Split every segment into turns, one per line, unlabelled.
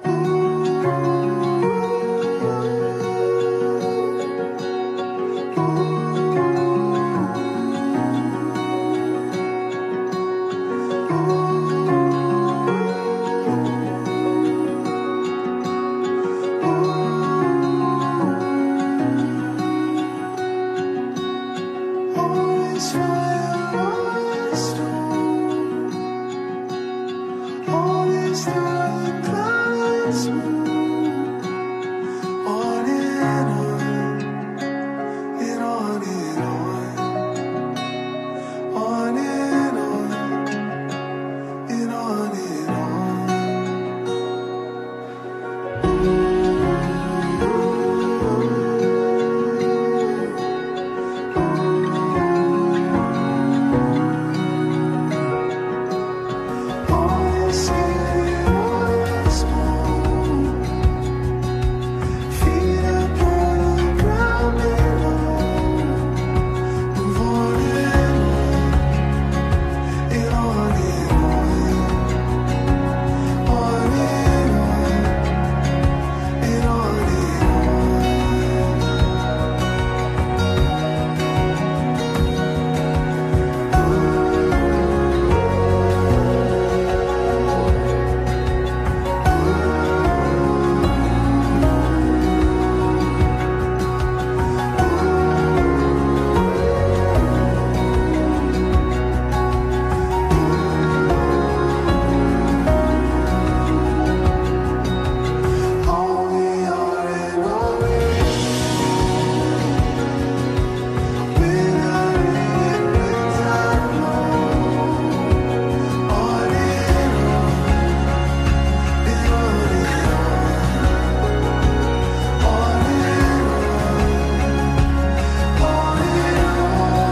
Always fire, always storm. Always through the clouds move. On and on, and on and on. On and on, and on and on. Always scared, always small. Feet upon the ground below. Move on and on, and on and on. On and on, and on and on. All we are and all we Without it, without love, on and on, and on and on, on and on, on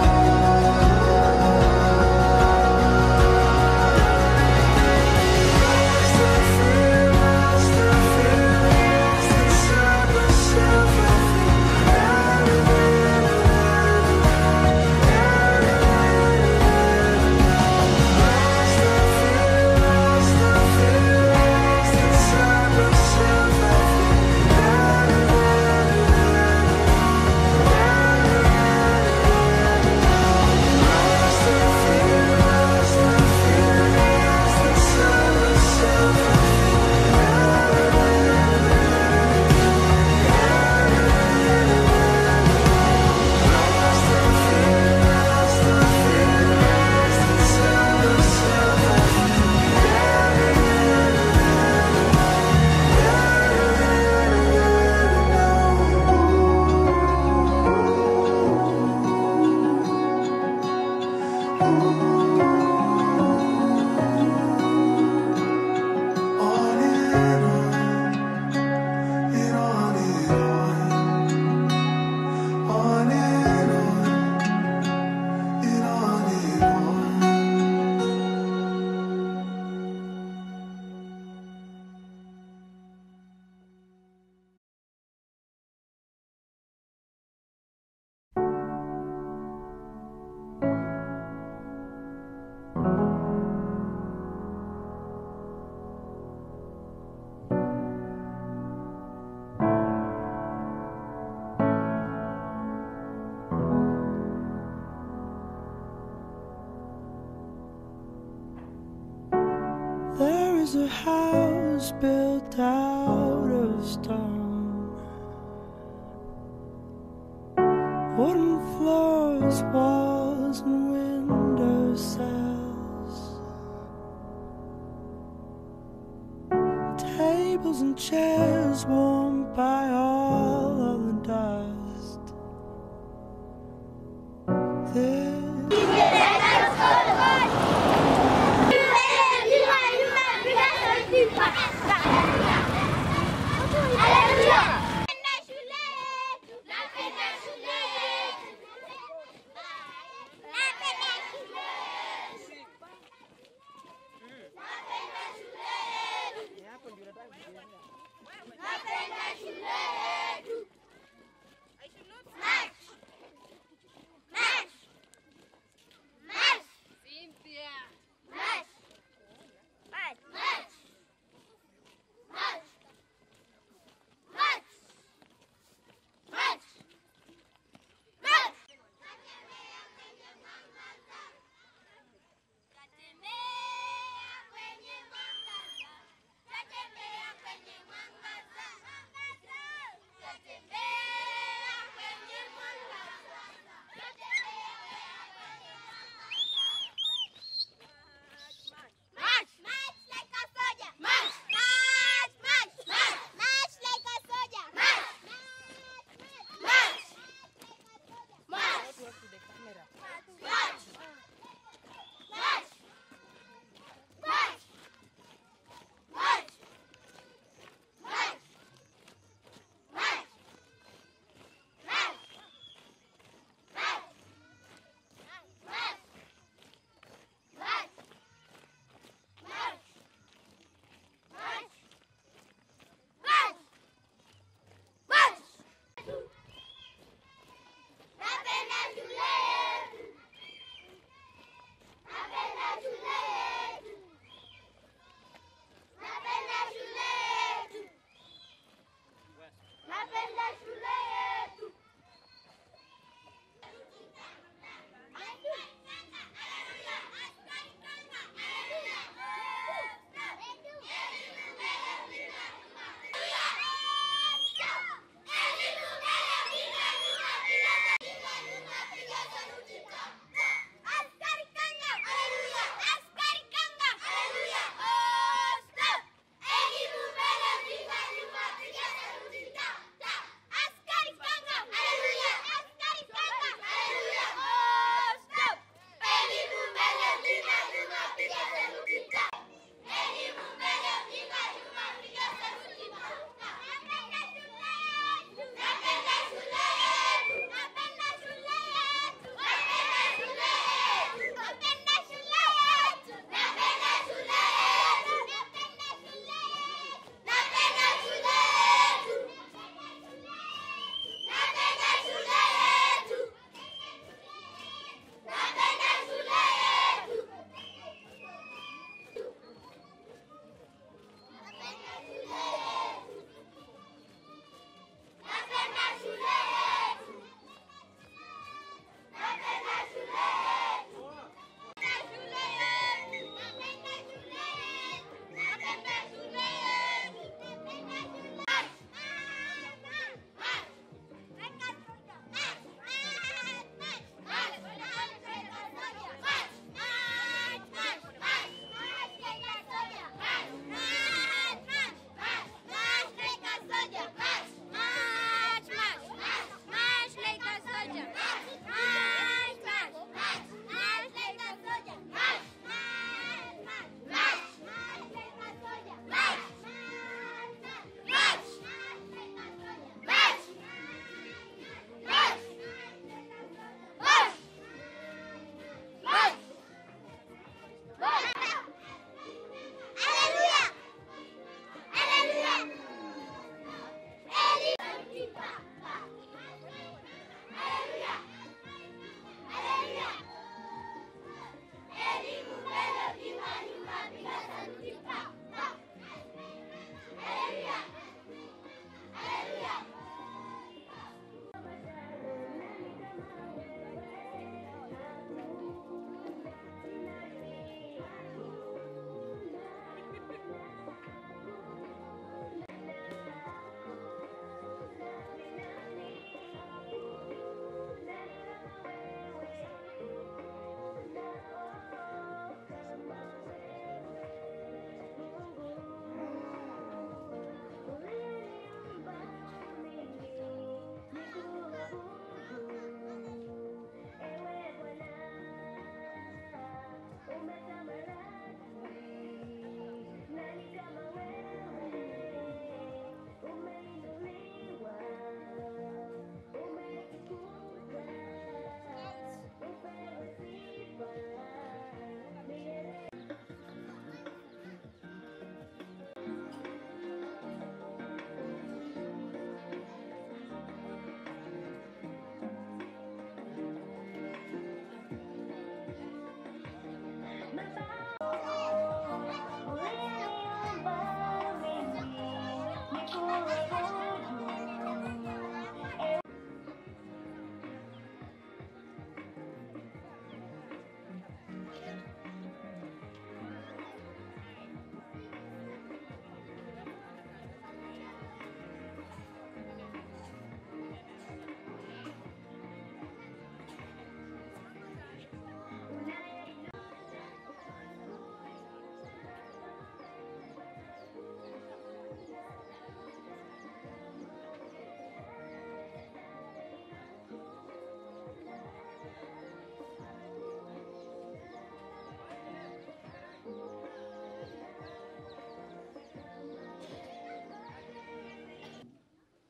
On and on, and on and on, on and on, and on and on.
There is a house built out of stone. Wooden floors, walls, and window sills. Tables and chairs warmed by all of the dust. There
Allez,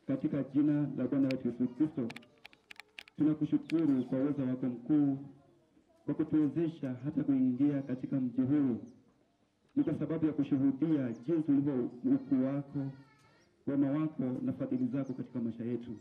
katika jina la Bwana wetu Yesu Kristo. Tunakushukuru kwa uwezo wako mkuu kwa kutuwezesha hata kuingia katika mji huu. Ni kwa sababu ya kushuhudia jinsi ulivyo ukuu wako, wema wako na fadhili zako katika maisha yetu.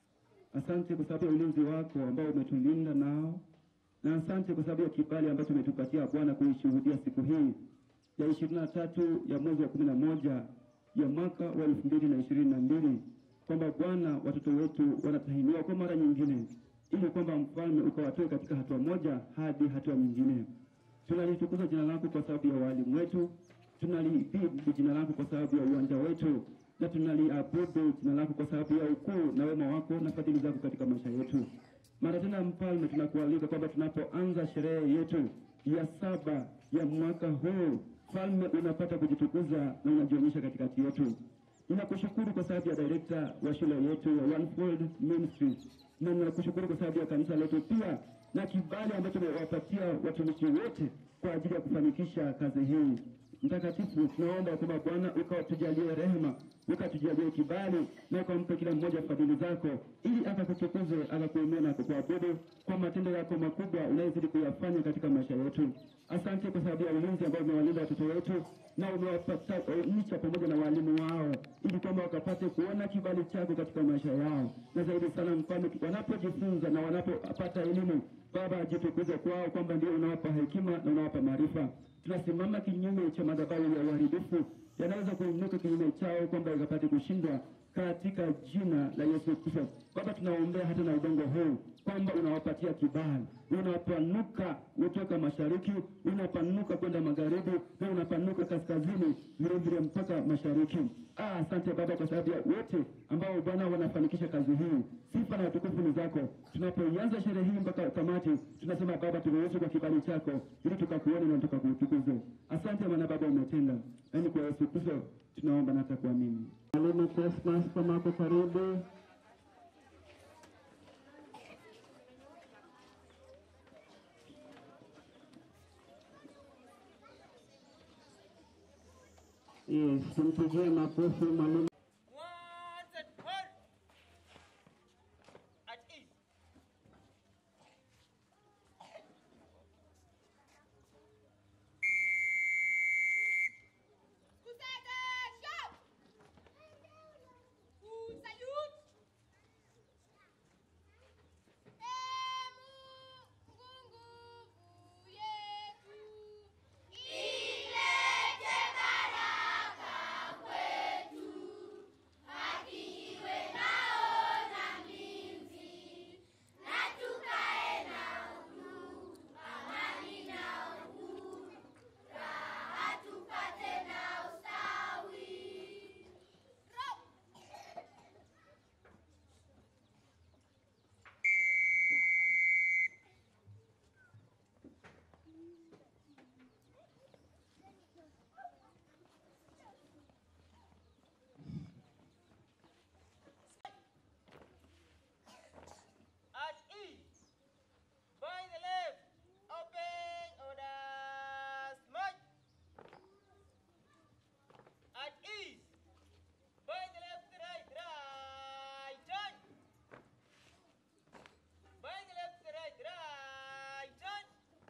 Asante kwa sababu ya ulinzi wako ambao umetulinda nao, na asante kwa sababu ya kibali ambacho umetupatia Bwana kuishuhudia siku hii ya ishirini na tatu ya mwezi wa kumi na moja ya mwaka wa elfu mbili na ishirini na mbili kwamba Bwana, watoto wetu wanatahiniwa kwa mara nyingine, ili kwamba mfalme ukawatoe katika hatua moja hadi hatua nyingine. Tunalitukuza jina lako kwa sababu ya walimu wetu, tunalidhibi jina lako kwa sababu ya uwanja wetu, na tunaliabudu jina lako kwa sababu ya ukuu na wema wako na fadhili zako katika maisha yetu. Mara tena, Mfalme, tunakualika kwamba tunapoanza sherehe yetu ya saba ya mwaka huu, Mfalme, unapata kujitukuza na unajionyesha katikati yetu. Ninakushukuru kwa sababu ya director wa shule yetu ya Onefold Ministry, na ninakushukuru kwa sababu ya kanisa letu pia na kibali ambacho umewapatia watumishi wote kwa ajili ya kufanikisha kazi hii. Mtakatifu, tunaomba kwamba Bwana ukatujalie rehema, ukatujalie kibali na ukampe kila mmoja fadhili zako, ili akakutukuze, akakuinua na kukuabudu kwa matendo yako makubwa unayozidi kuyafanya katika maisha yetu. Asante kwa sababu ya ulinzi ambao umewalinda watoto wetu na umewapatanisha pamoja na walimu wao, ili kwamba wakapate kuona kibali chako katika maisha yao, na zaidi sana Mfalme, wanapojifunza na wanapopata elimu Baba, jitukuze kwao kwamba ndio unawapa hekima na unawapa maarifa. Tunasimama kinyume cha madhabahu ya uharibifu yanaweza kuinuka kinyume chao, kwamba ikapate kushindwa katika jina la Yesu Kristo. Baba, tunaombea hata na udongo huu kwamba unawapatia kibali, unapanuka kutoka mashariki, unapanuka kwenda magharibi na unapanuka kaskazini, vile vile mpaka mashariki. Ah, asante Baba kwa sababu ya wote ambao Bwana wanafanikisha kazi hii. Sifa na utukufu ni zako. Tunapoianza sherehe hii mpaka tamati, tunasema Baba, turuhusu kwa kibali chako ili tukakuone na tukakutukuze. Asante maana Baba umetenda, yaani kwa Yesu Kristo tunaomba na hata kuamini.
Mwalimu Cosmas kama hapo karibu. Yes, tumpigie makofi mwalimu.
Once and hold. At ease.
Kusete, shout! Kusalute! Emu nguvu yetu ilete baraka kwetu, haki iwe nao na mlinzi, na tukae na uhuru, amani na uhuru, raha tupate na ustawi. Row!
At ease. By the left. Open orders. March. At ease. By the left, right, right, turn. By the left, right, right, turn.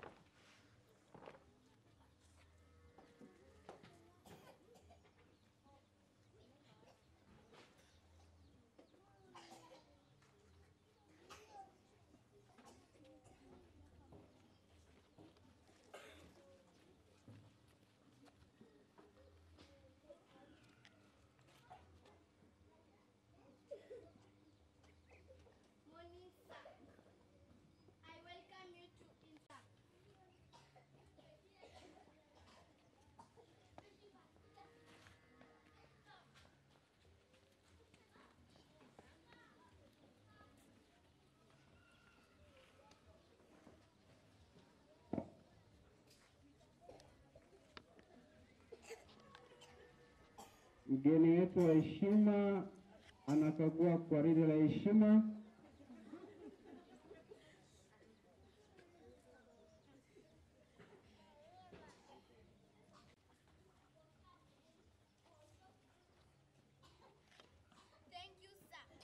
Morning, sir. I welcome you to INSA.
Mgeni wetu wa heshima anakagua gwaride la heshima.
Thank you, sir.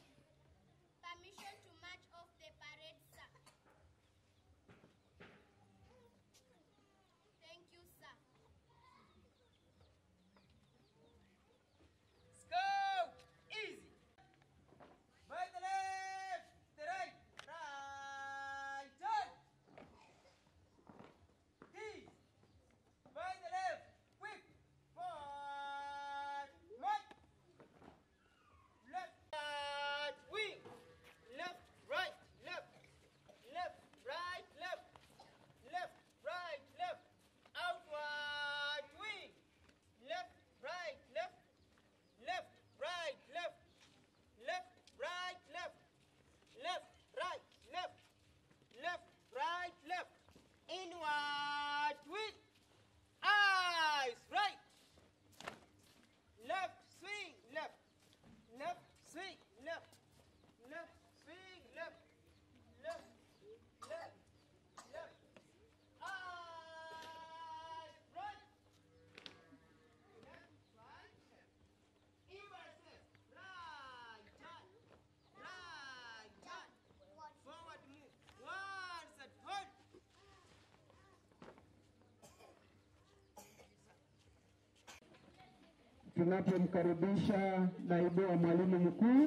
tunapomkaribisha naibu wa mwalimu mkuu,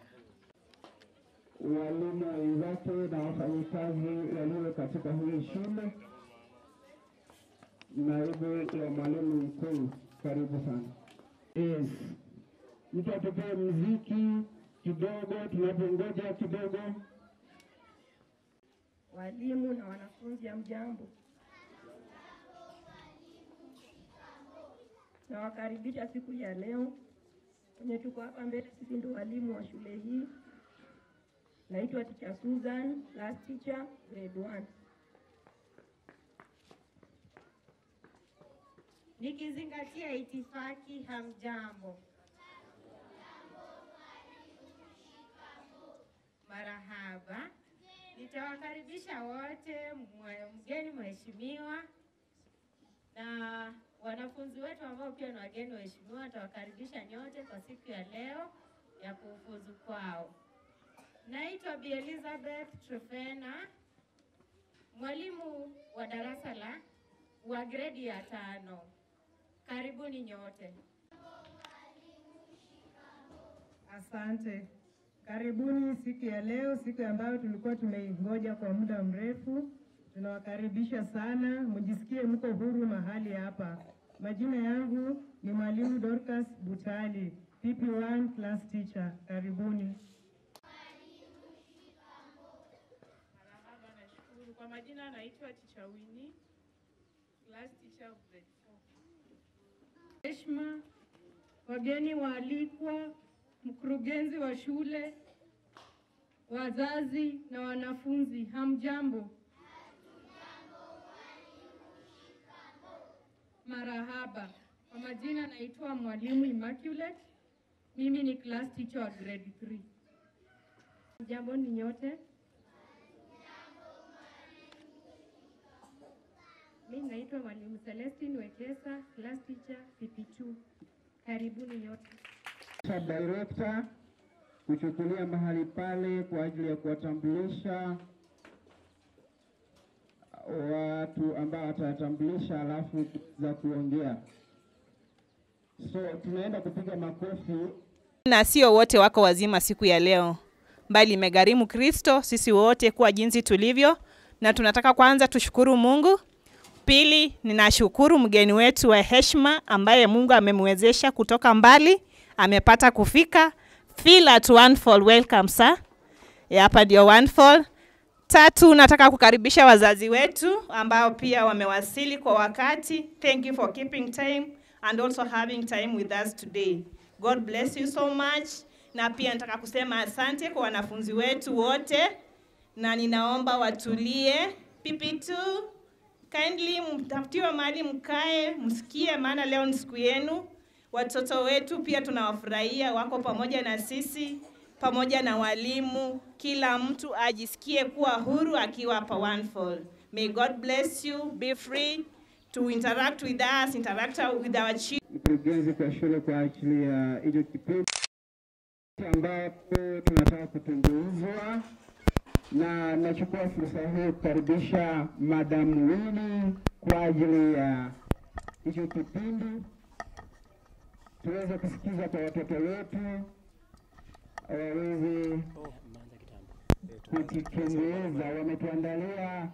walimu wenzake na wafanyikazi walio katika hii shule. Naibu wa mwalimu mkuu, karibu sana. Yes, mtu atupee mziki kidogo, tunapongoja kidogo.
Walimu na wanafunzi, hamjambo? Nawakaribisha siku ya leo kwenye tuko hapa mbele. Sisi ndio walimu wa shule hii. Naitwa Teacher Susan, class teacher grade 1.
Nikizingatia itifaki, hamjambo? Marahaba. Nitawakaribisha wote, mwe- mgeni mheshimiwa na wanafunzi wetu ambao pia ni wageni waheshimiwa. Nitawakaribisha nyote kwa siku ya leo ya kufuzu kwao. Naitwa Bi Elizabeth Trofena, mwalimu wa darasa la wa gredi ya tano. Karibuni nyote.
Asante. Karibuni siku ya leo, siku ambayo tulikuwa tumeingoja kwa muda mrefu. Tunawakaribisha sana, mjisikie mko huru mahali hapa. Majina yangu ni Mwalimu Dorcas Butali, PP1 class teacher. Karibuni.
Marahaba, nashukuru. Kwa majina naitwa Ticha Winnie, class teacher of grade 4.
Heshima, wageni waalikwa, mkurugenzi wa shule, wazazi na wanafunzi, hamjambo? Marahaba. Kwa majina naitwa Mwalimu Immaculate, mimi ni class teacher wa grade 3. Jambo ni nyote. Mimi naitwa Mwalimu Celestine Wekesa, class teacher PP2. Karibuni nyote.
Sub director kuchukulia mahali pale kwa ajili ya kuwatambulisha watu ambao watawatambulisha, alafu za kuongea. So tunaenda kupiga makofi
na sio wote wako wazima siku ya leo, bali imegharimu Kristo sisi wote kuwa jinsi tulivyo, na tunataka kwanza tushukuru Mungu. Pili, ninashukuru mgeni wetu wa heshima ambaye Mungu amemwezesha kutoka mbali, amepata kufika. Feel at one fall, welcome sir. Ya, Hapa ndio one fall. Tatu, nataka kukaribisha wazazi wetu ambao pia wamewasili kwa wakati. Thank you for keeping time and also having time with us today. God bless you so much. Na pia nataka kusema asante kwa wanafunzi wetu wote, na ninaomba watulie. PP2 kindly mtafutiwe mahali mkae, msikie, maana leo ni siku yenu. Watoto wetu pia tunawafurahia, wako pamoja na sisi, pamoja na walimu. Kila mtu ajisikie kuwa huru akiwa hapa One Fall. May God bless you. Be free to interact with us, interact with our children.
mkurugenzi kwa shule kwa ajili ya hicho kipindi ambapo tunataka kutumbuizwa, na nachukua fursa hii kukaribisha Madam Winnie kwa ajili ya hicho kipindi, tuweze kusikiza kwa watoto wetu waweze kujikendeleza. Wametuandalia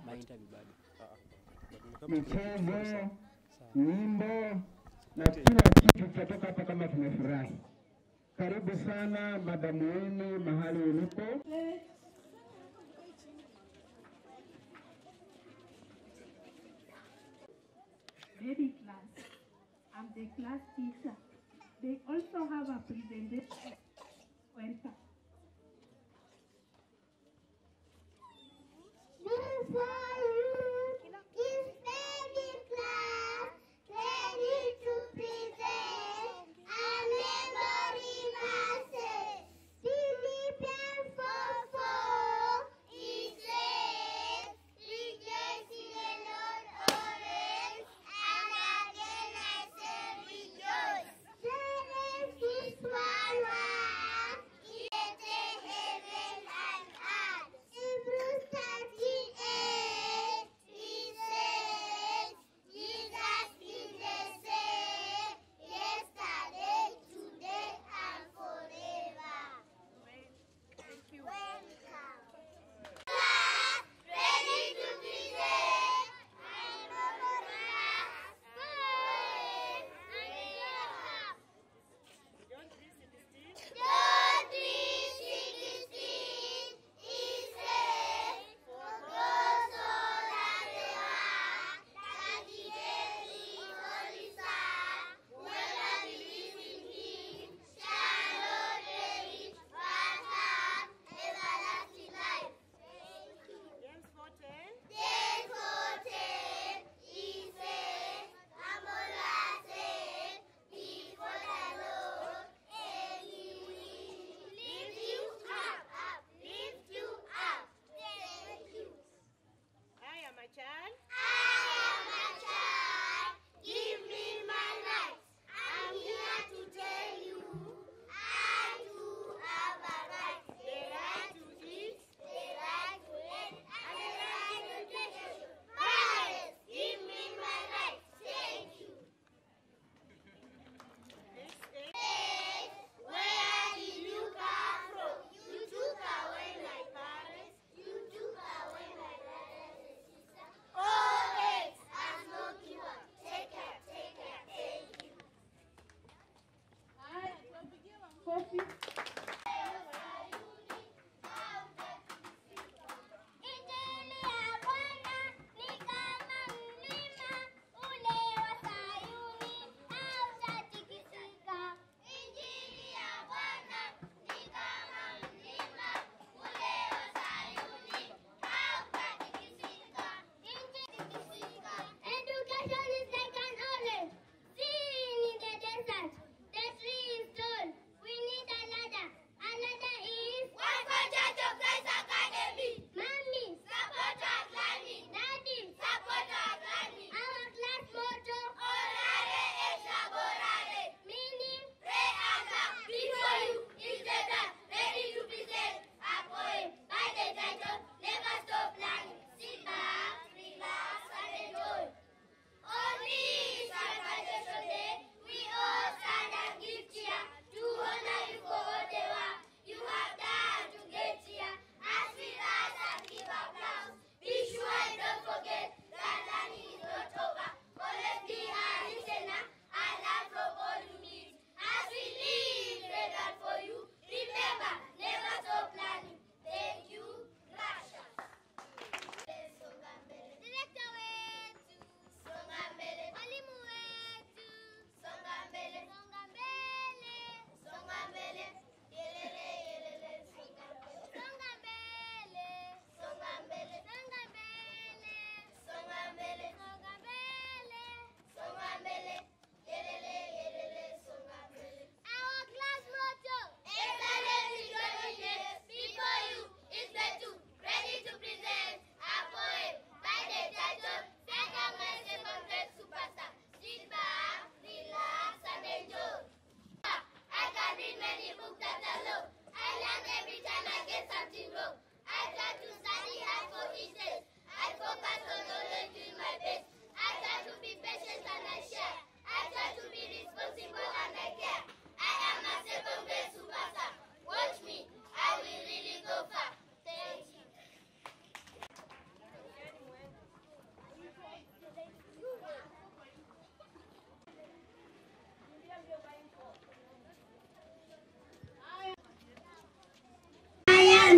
michezo, nyimbo na kila kitu kitatoka hapa kama tumefurahi. Karibu sana Madamu Winnie mahali ulipo.
Very class. I'm the class teacher. They also have a presentation. Welcome.
Before you is very class, ready to present a memory verses. Philippians 4 4 it says, Rejoice in the Lord always, and again I say rejoice. Genesis 1 1 it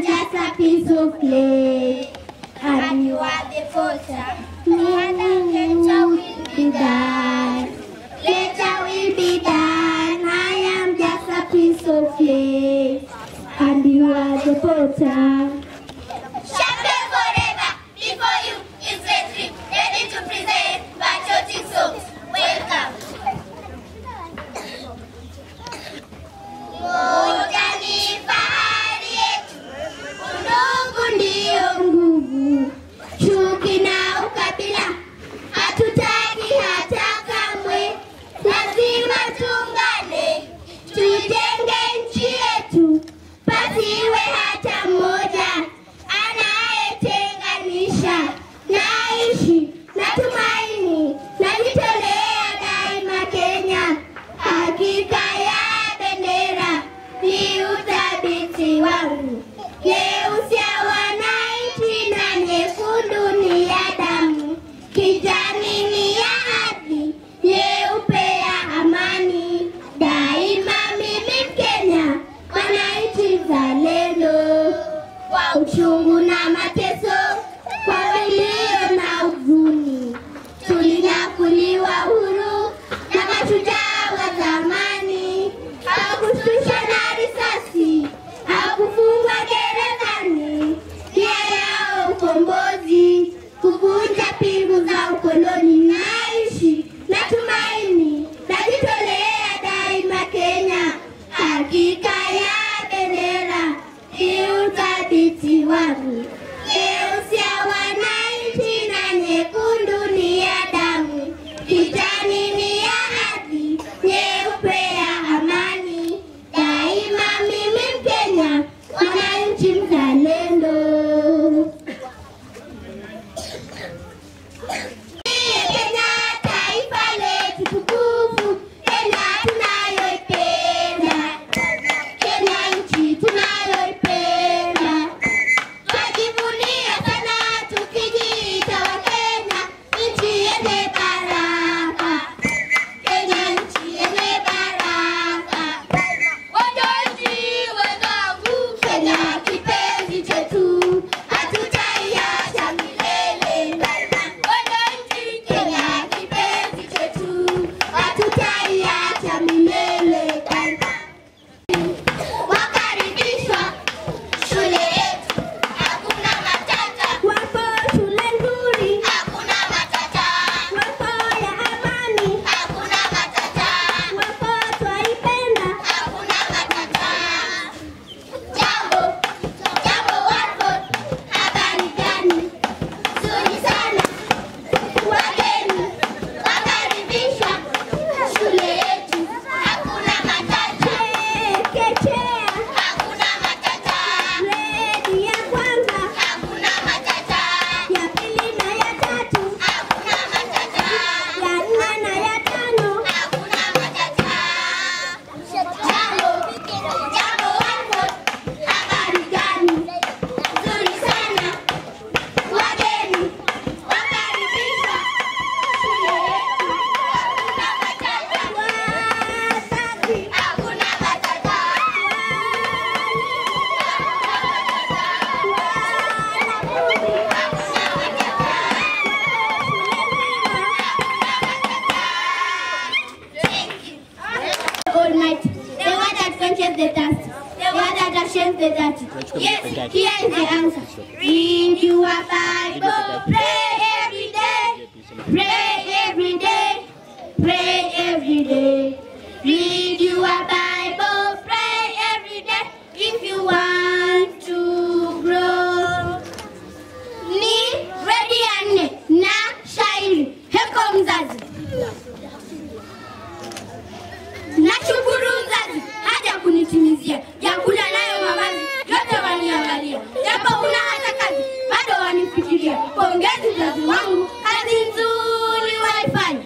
am just a piece of clay, and you are the potter. Me and later will be done. Later will be done. I am just a piece of clay, and you are the potter.
Champion forever before you is Retri, ready to present patriotic songs. Welcome. Moja ni fahari yetu,
Undugu ndio nguvu, chuki na ukabila hatutaki hata kamwe. Lazima tuungane, tujenge nchi yetu, pasiwe hata mmoja anayetenganisha. Naishi na tumaini, najitolea daima Kenya, hakika ya bendera ni uthabiti wangu. Nyeusi ya wananchi na nyekundu ni ya damu, kijani ni ya haki, nyeupe ya amani. Daima mimi Mkenya, mwananchi mzalendo, kwa uchungu na mateso, kwa vilio na huzuni, tulinyakuliwa huru na mashujaa wa zamani, hawakushtushwa na risasi, hawakufungwa gerezani. Nia yao ukombozi, kuvunja pingu za ukoloni. Naishi na tumaini, najitolea daima Kenya, hakika ya bendera ni uthabiti wangu. Nyeusi ya wananchi na nyekundu ni ya damu, kijani ni ya haki, nyeupe ya amani. Daima mimi Mkenya, mwananchi mzalendo. Kenya taifa letu tukufu, Kenya tunayoipenda, Kenya nchi tunayoipenda. Twajivunia sana tukijiita Wakenya, nchi yenye baraka, Kenya nchi yenye baraka. Wananchi wenzangu, Kenya kipenzi chetu, hatutaiacha milele. Wananchi, Kenya kipenzi chetu, hatutaiacha milele. Wakaribishwa shule yetu, hakuna matata. Wapo shule nzuri, hakuna matata. Wapo ya amani, hakuna matata. Wapo twaipenda, hakuna matata. Jambo, jambo Watford, habari gani? Nzuri sana. Wageni wakaribishwa shule yetu, hakuna matata. Chekechea, hakuna matata. Gredi ya kwanza, hakuna matata. Ya pili na ya tatu, hakuna matata. Ya nne na ya tano, hakuna matata. Jambo, jambo Watford, habari gani? Nzuri sana. Wageni wakaribishwa shule yetu, hakuna matata. Wazazi, hakuna matata. Almighty, the one that quenches the thirst, the one that ashames the dirty. Yes, here is the answer. Read your Bible, pray every day, pray every day, pray every day. Read your Bible, pray every day if you want to grow. Ni gredi ya nne na shairi. Heko mzazi. Nashukuru mzazi haja kunitimizia vyakula nayo mavazi yote waniangalia, japo kuna hata kazi bado wanifikiria. Pongezi mzazi wangu, kazi nzuri waifanya.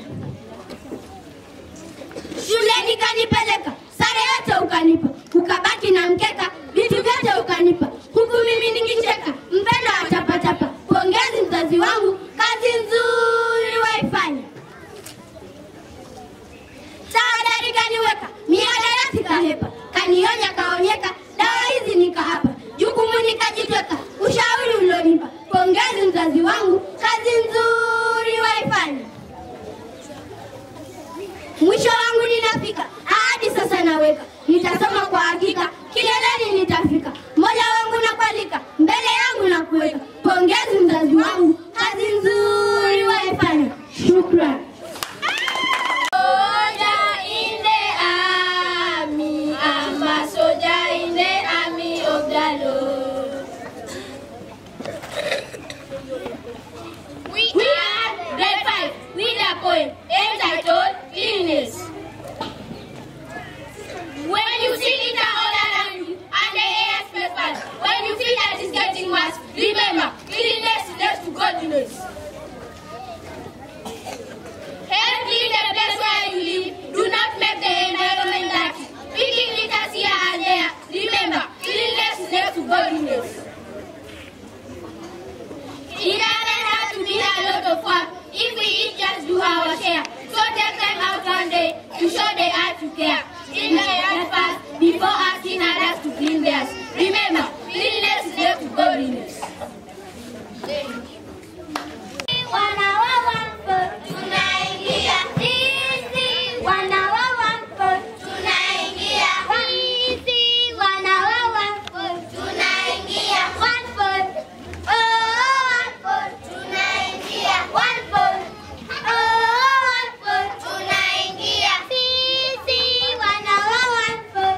Shuleni kanipeleka, sare yote ukanipa, ukabaki na mkeka, vitu vyote ukanipa, huku mimi nikicheka, mpendo wa chapachapa. Pongezi mzazi wangu, kazi nzuri waifanya. Tahadhari kaniweka, mihadarati kahepa, kanionya kaonyeka, dawa hizi nikahapa, jukumu nika mzazi wangu, kazi nzuri waifanya. Mwisho wangu ninafika, hadi sasa naweka, nitasoma kwa hakika, kileleni nitafika. Mola wangu nakualika, mbele yangu na kuweka. Pongezi mzazi wangu, kazi nzuri waifanya. Shukran.
Soldier in the army, I'm a soldier in the army of the Lord. We, are grade five with a poem entitled Cleanliness. When you see litter all around you and the air smells bad, when you feel that it's getting worse, remember, cleanliness leads to godliness. Help clean the place where you live. Do not make the environment dirty. Picking litters here and there. Remember, cleanliness is next to godliness. It doesn't have to be a lot of work if we each just do our share. So take time out one day to show the earth you care. Clean the earth first before asking others to clean theirs. Remember, cleanliness is next to godliness. Tunaingia sisi wana wa Wambo, tunaingia sisi wana wa Wambo, tunaingia Wambo, oh Wambo, tunaingia Wambo, oh Wambo, tunaingia sisi wana wa Wambo,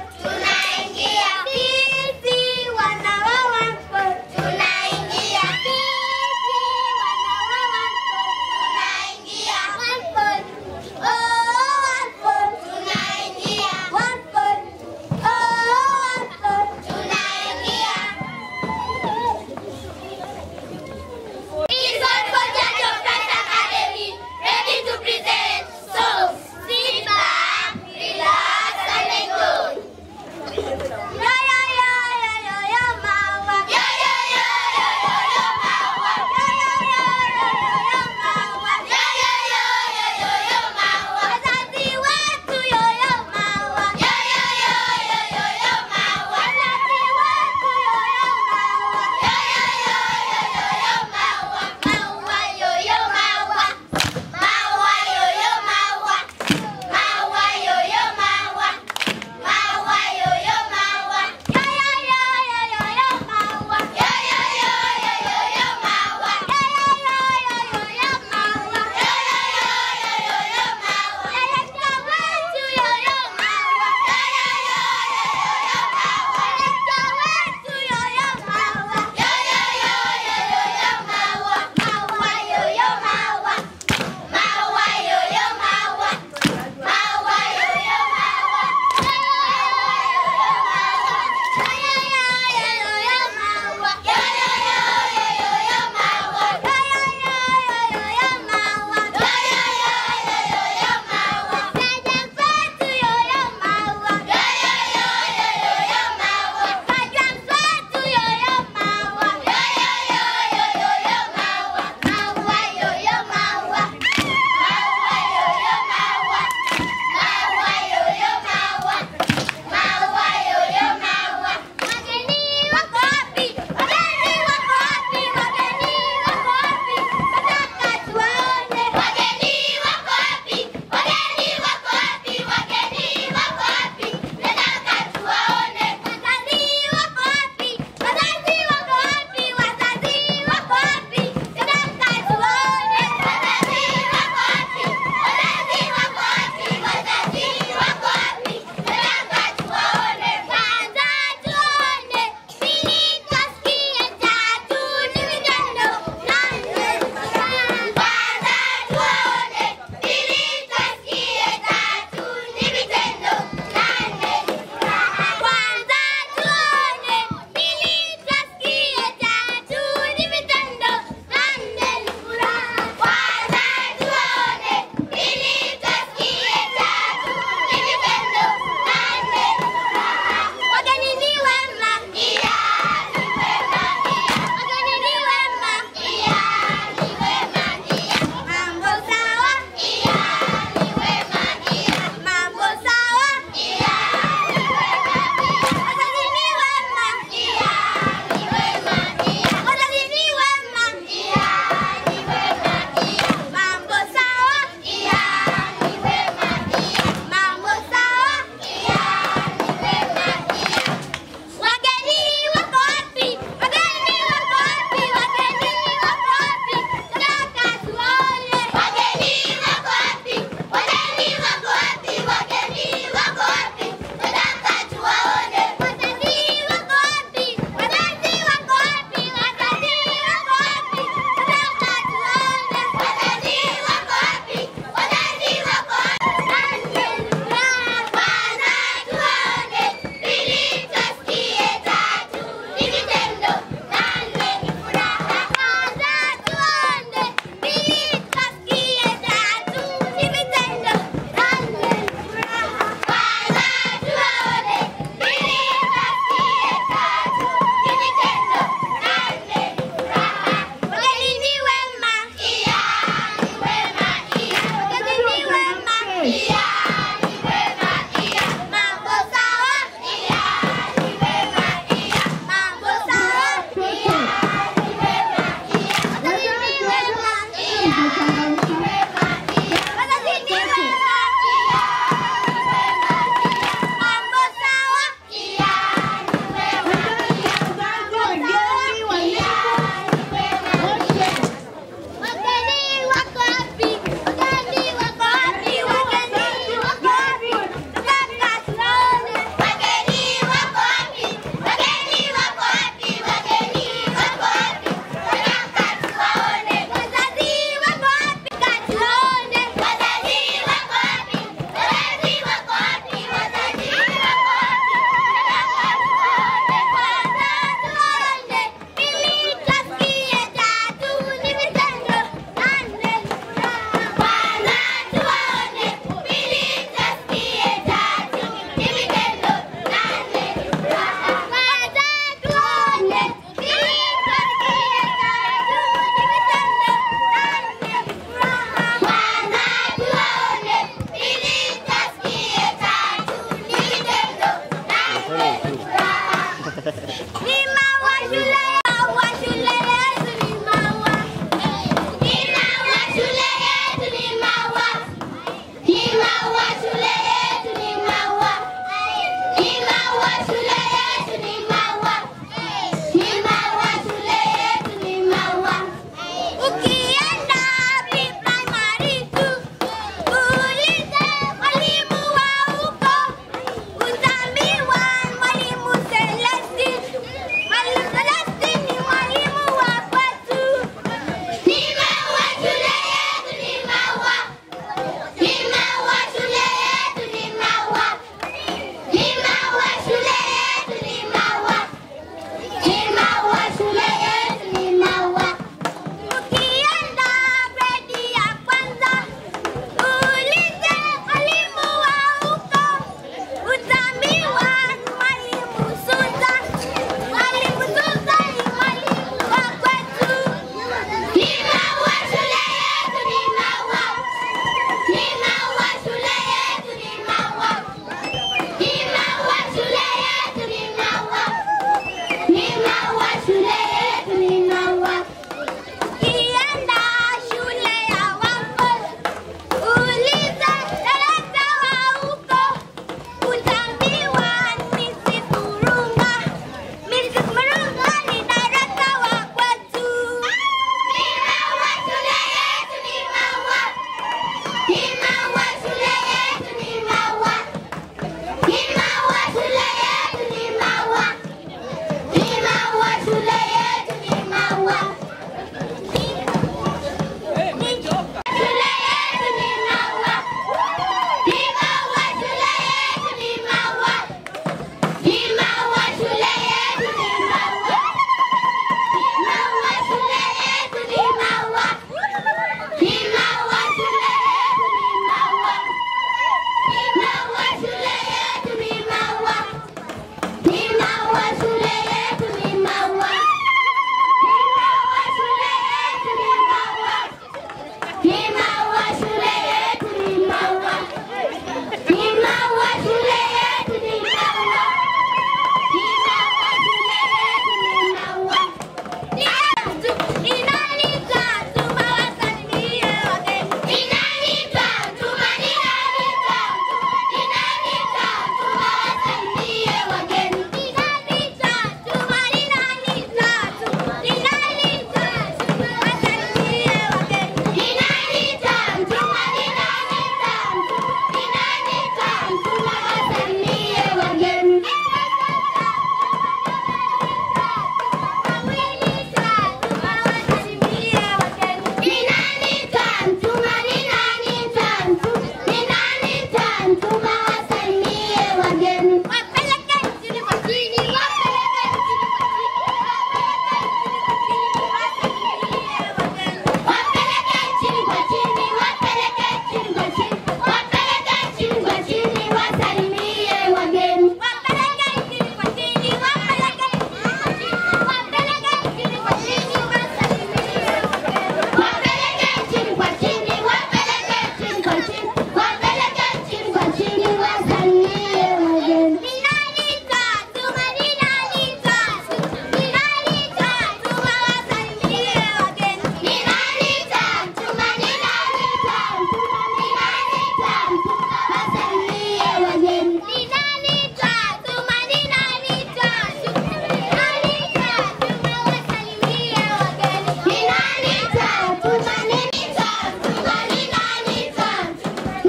chini, wapeleke chini kwa chini, wasalimie wageni. Ninalita, tuma ninalita, ninalita, tuma wasalimie wageni. Ninalita, tuma ninalita, tuma ninalita, tuma wasalimie wageni. Ninalita, tuma ninalita, tuma ninalita, tuma wasalimie wageni. Ninalita, tuma ninalita, tuma ninalita,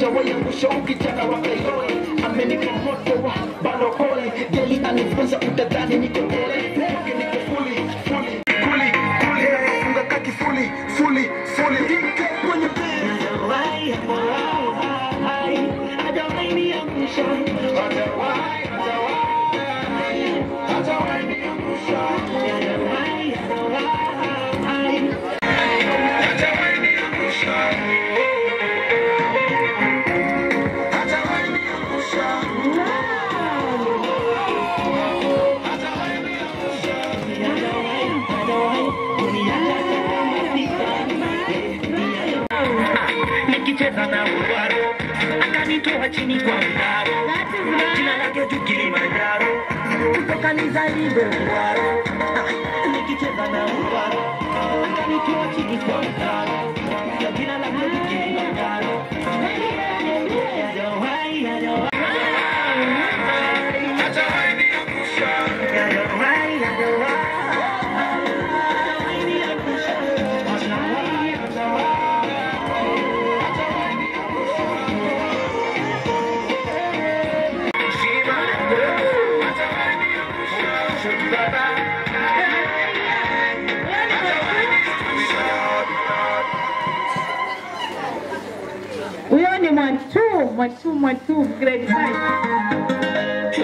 hajawahi angusha ukijana wa Kairoe amenipa moto wa balokole geli anifunza utadhani niko pole Kwake niko fully fully fully fully nafunga kaki fully fully fully Ike kwenye bed hajawahi hajawahi hajawahi niangusha hajawahi hajawahi hajawahi niangusha hajawahi hajawahi hajawahi niangusha nikicheza na uwaro akanitoa chini kwa mtaro jina lake tu Kilimanjaro kutoka nizaliwe uwaro nikicheza na uwaro akanitoa chini kwa mtaro jina lake tu Kilimanjaro hajawahi hajawahi hajawahi niangusha hajawahi hajawahi hajawahi niangusha hajawahi hajawahi
Huyo ni Mwatu, Mwatu, Mwatu, grade 5.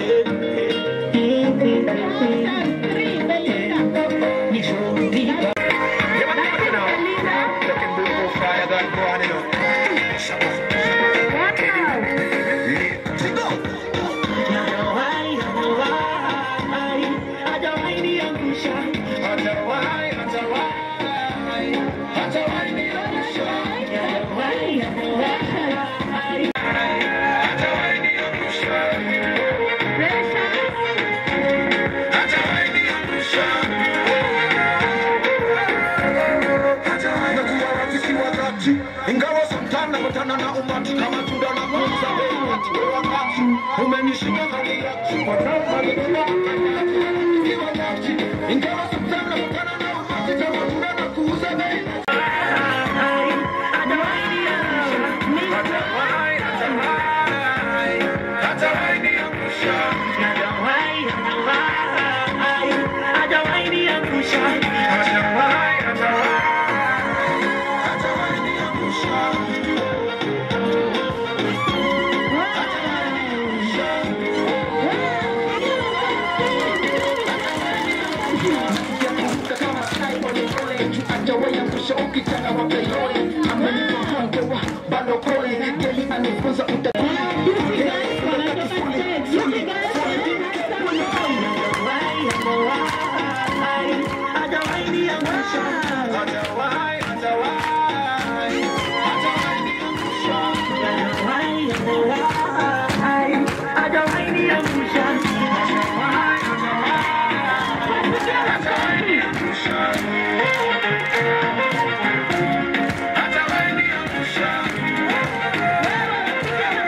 ingawa sometimes nakutana na umati kama tunda na kuuza bei wakati wa wakati umenishika hali ya kwa sababu nalikuwa kiwa wakati ingawa sometimes nakutana na umati kama tunda na kuuza bei Hajawahi ukitaka wa Kairoe amenipa mgongo wa balokole geli anifunza utajiri
Hajawahi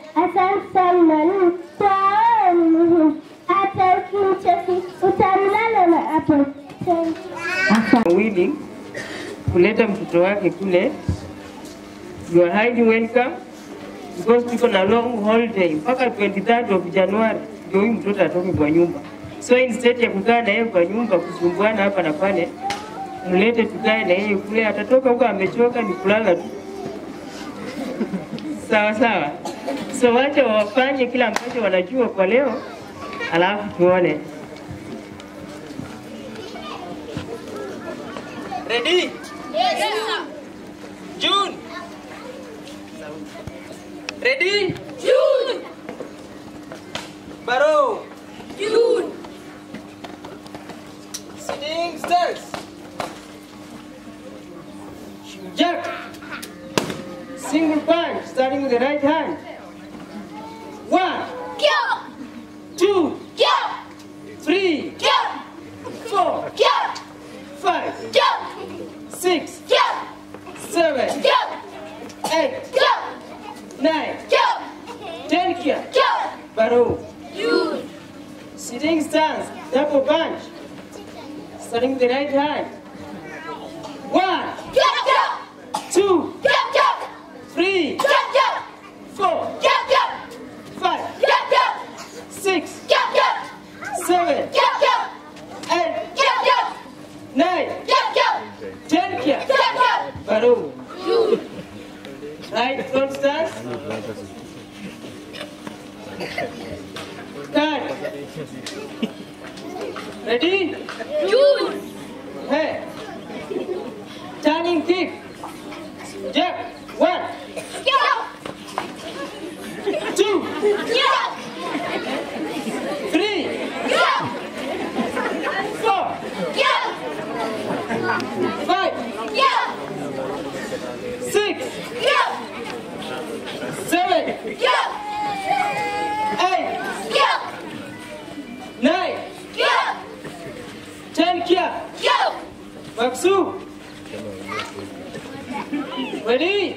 Asante sana mwalimu, twaona ni muhimu. Hata ukimcheki utamlala na hapo.
willing kuleta mtoto wake kule. You are highly welcome because tuko na long holiday mpaka 23rd of January ndio huyu mtoto atoke kwa nyumba. So instead ya kukaa na yeye kwa nyumba kusumbuana hapa na pale, mlete tukae na yeye kule. Atatoka huko amechoka, ni kulala tu. Sawa sawa. So wacha wafanye kila ambacho wanajua kwa leo, alafu tuone.
Ready? Yes, sir. June. Ready? June. Barrow. June. Sitting stairs.
Jack. Single punch, starting with the right hand. One. Two. Three. Four. Five. Six. Seven. Eight. Nine. Ten here. Barrow. Sitting stance, double punch. Starting with the right hand. One. Two. Three. Four. Five. Six. Seven. Eight. Nine. Ten here. Barrow. Right front stance. Cut. Ready? June. Hey. Turning kick. Jab. One. Two. Three. Four. Five. Six. Seven. Eight. Nine. Ten kia. Maksu. Ready?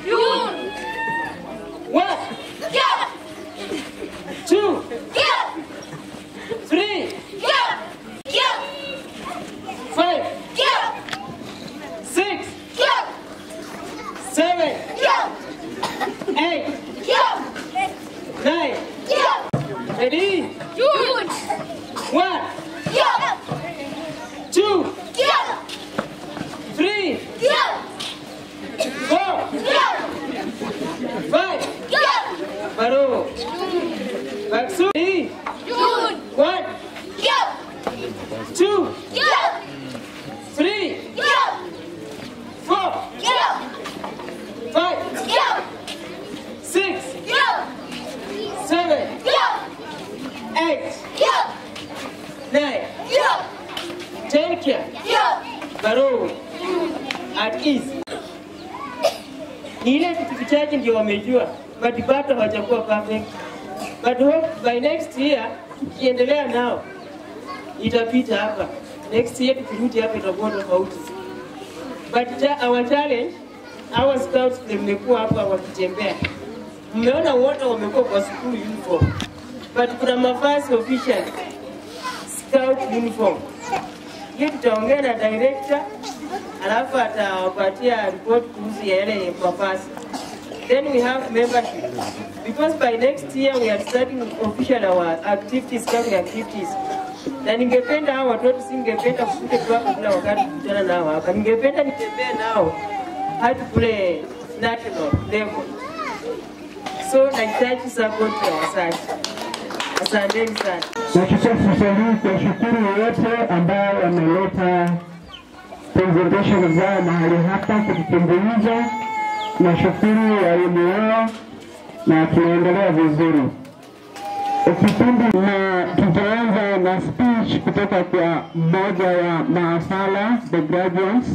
One. Two. Three. Five. Six. Seven. Eight. Nine. Ready? One. Two. Three. Four. Five. Barrow. Baksu. Ready? One. Two. Three. Four. Five. Six. Seven. Eight. Nine. Ten kia. Barrow. At ease. Ni ile vitu vichache ndio wamejua, but bado hawajakuwa perfect. But hope by next year tukiendelea nao itapita hapa. Next year tukirudi hapa itakuwa tofauti. But cha, our challenge, our scouts ndio mmekuwa hapa wakitembea. Mmeona wote wamekuwa kwa school uniform. But kuna mavazi official scout uniform. Hiyo tutaongea na director alafu atawapatia report kuhusu ya yale mavazi. Then we have membership. Because by next year we are starting official our activities, scouting activities. Na ningependa hao watoto, singependa kukuja tu hapa kila wakati kukutana nao hapa. Ningependa nitembee nao hadi kule national level. So nahitaji support ya wazazi. Asanteni sana.
Nachukua fursa hii kuwashukuru wote ambao wameleta presentation zao mahali hapa kututumbuiza. Nashukuru walimu wao na tunaendelea vizuri. Kipindi na tutaanza na speech kutoka kwa mmoja wa maafala the graduates.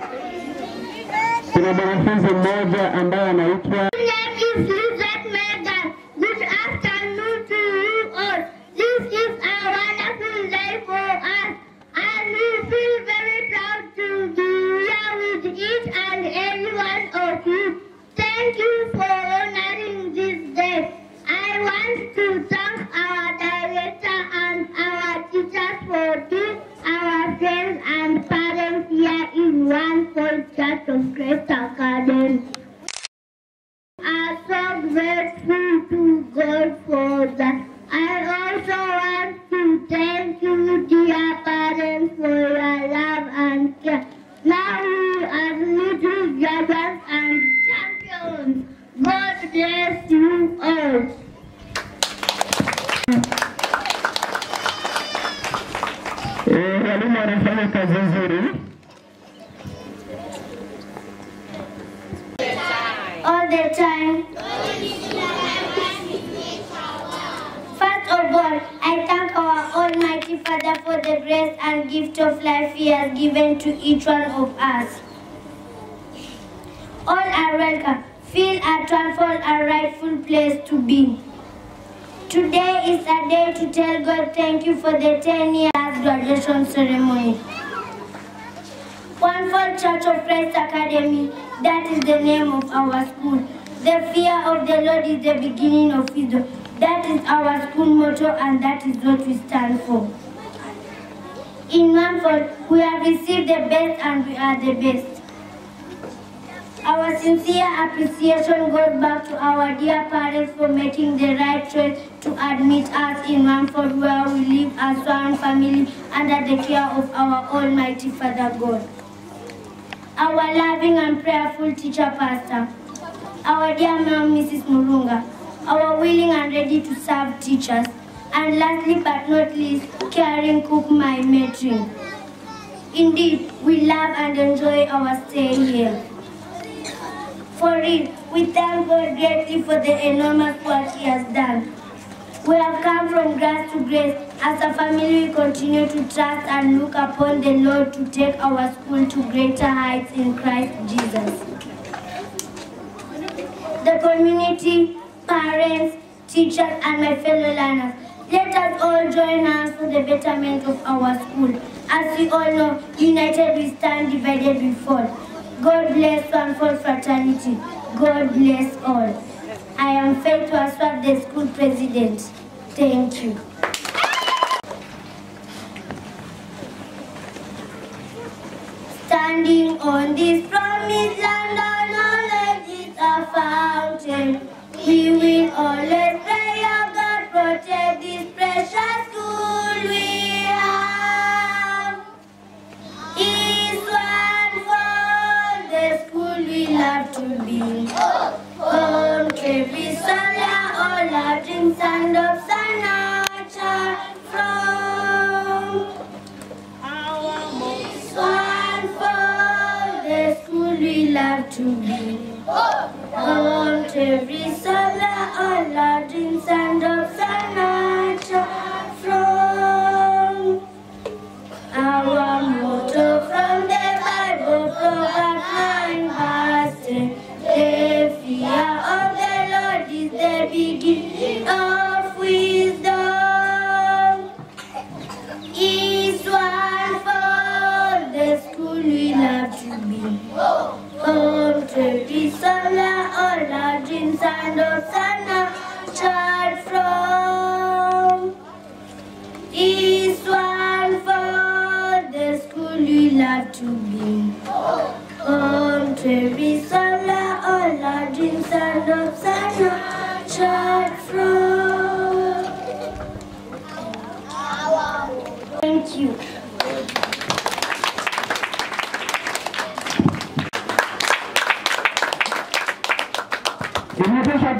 Kuna mwanafunzi mmoja ambaye anaitwa
name is Lizette Megan. Good afternoon to you all. This is a wonderful day for us, and we feel very proud to be here with each and every one of you. Thank you for honoring this day. want to thank our director and our teachers for being our friends and parents here in One Point Church of Christ Academy. are so grateful to God for that. I also want to thank you, dear parents, for your love and care. Now you are little brothers and champions. God bless you all.
Eh, walimu wanafanya kazi nzuri.
all the time. First of all, I thank our Almighty Father for the grace and gift of life He has given to each one of us. All are welcome. Feel at one for a rightful place to be. Today is a day to tell God thank you for the 10 years graduation ceremony. One for Church of Christ Academy, that is the name of our school. The fear of the Lord is the beginning of wisdom. That is our school motto and that is what we stand for. In Manford, we have received the best and we are the best. Our sincere appreciation goes back to our dear parents for making the right choice to admit us in Manford where we live as one family under the care of our Almighty Father God our loving and prayerful teacher pastor, our dear mom Mrs. Murunga, our willing and ready to serve teachers, and lastly but not least, caring cook my matron. Indeed, we love and enjoy our stay here. For it, we thank God greatly for the enormous work He has done. We have come from grace to grace. As a family, we continue to trust and look upon the Lord to take our school to greater heights in Christ Jesus. The community, parents, teachers, and my fellow learners, let us all join hands for the betterment of our school. As we all know, united we stand, divided we fall. God bless one for fraternity. God bless all. I am Faith Waswap, the school president. Thank you. Standing on this promised land, our knowledge is a fountain. We will always pray, our God protect this precious school we have. Is one for the school we love to be. Home every Sunday, all our dreams and hopes are nurtured from. Is one for the school we love to be. Home every Sunday, all our dreams and hopes are nurtured from. Our motto from the Bible, Proverbs 9 verse 10. The fear of the Lord is the beginning of wisdom. Is one for the school we love to be. Home to be solar, all our dreams and hopes are nurtured from. Is one for the school we love to be. Home to be solar, all our dreams and hopes are nurtured from. Thank you.
Imetosha.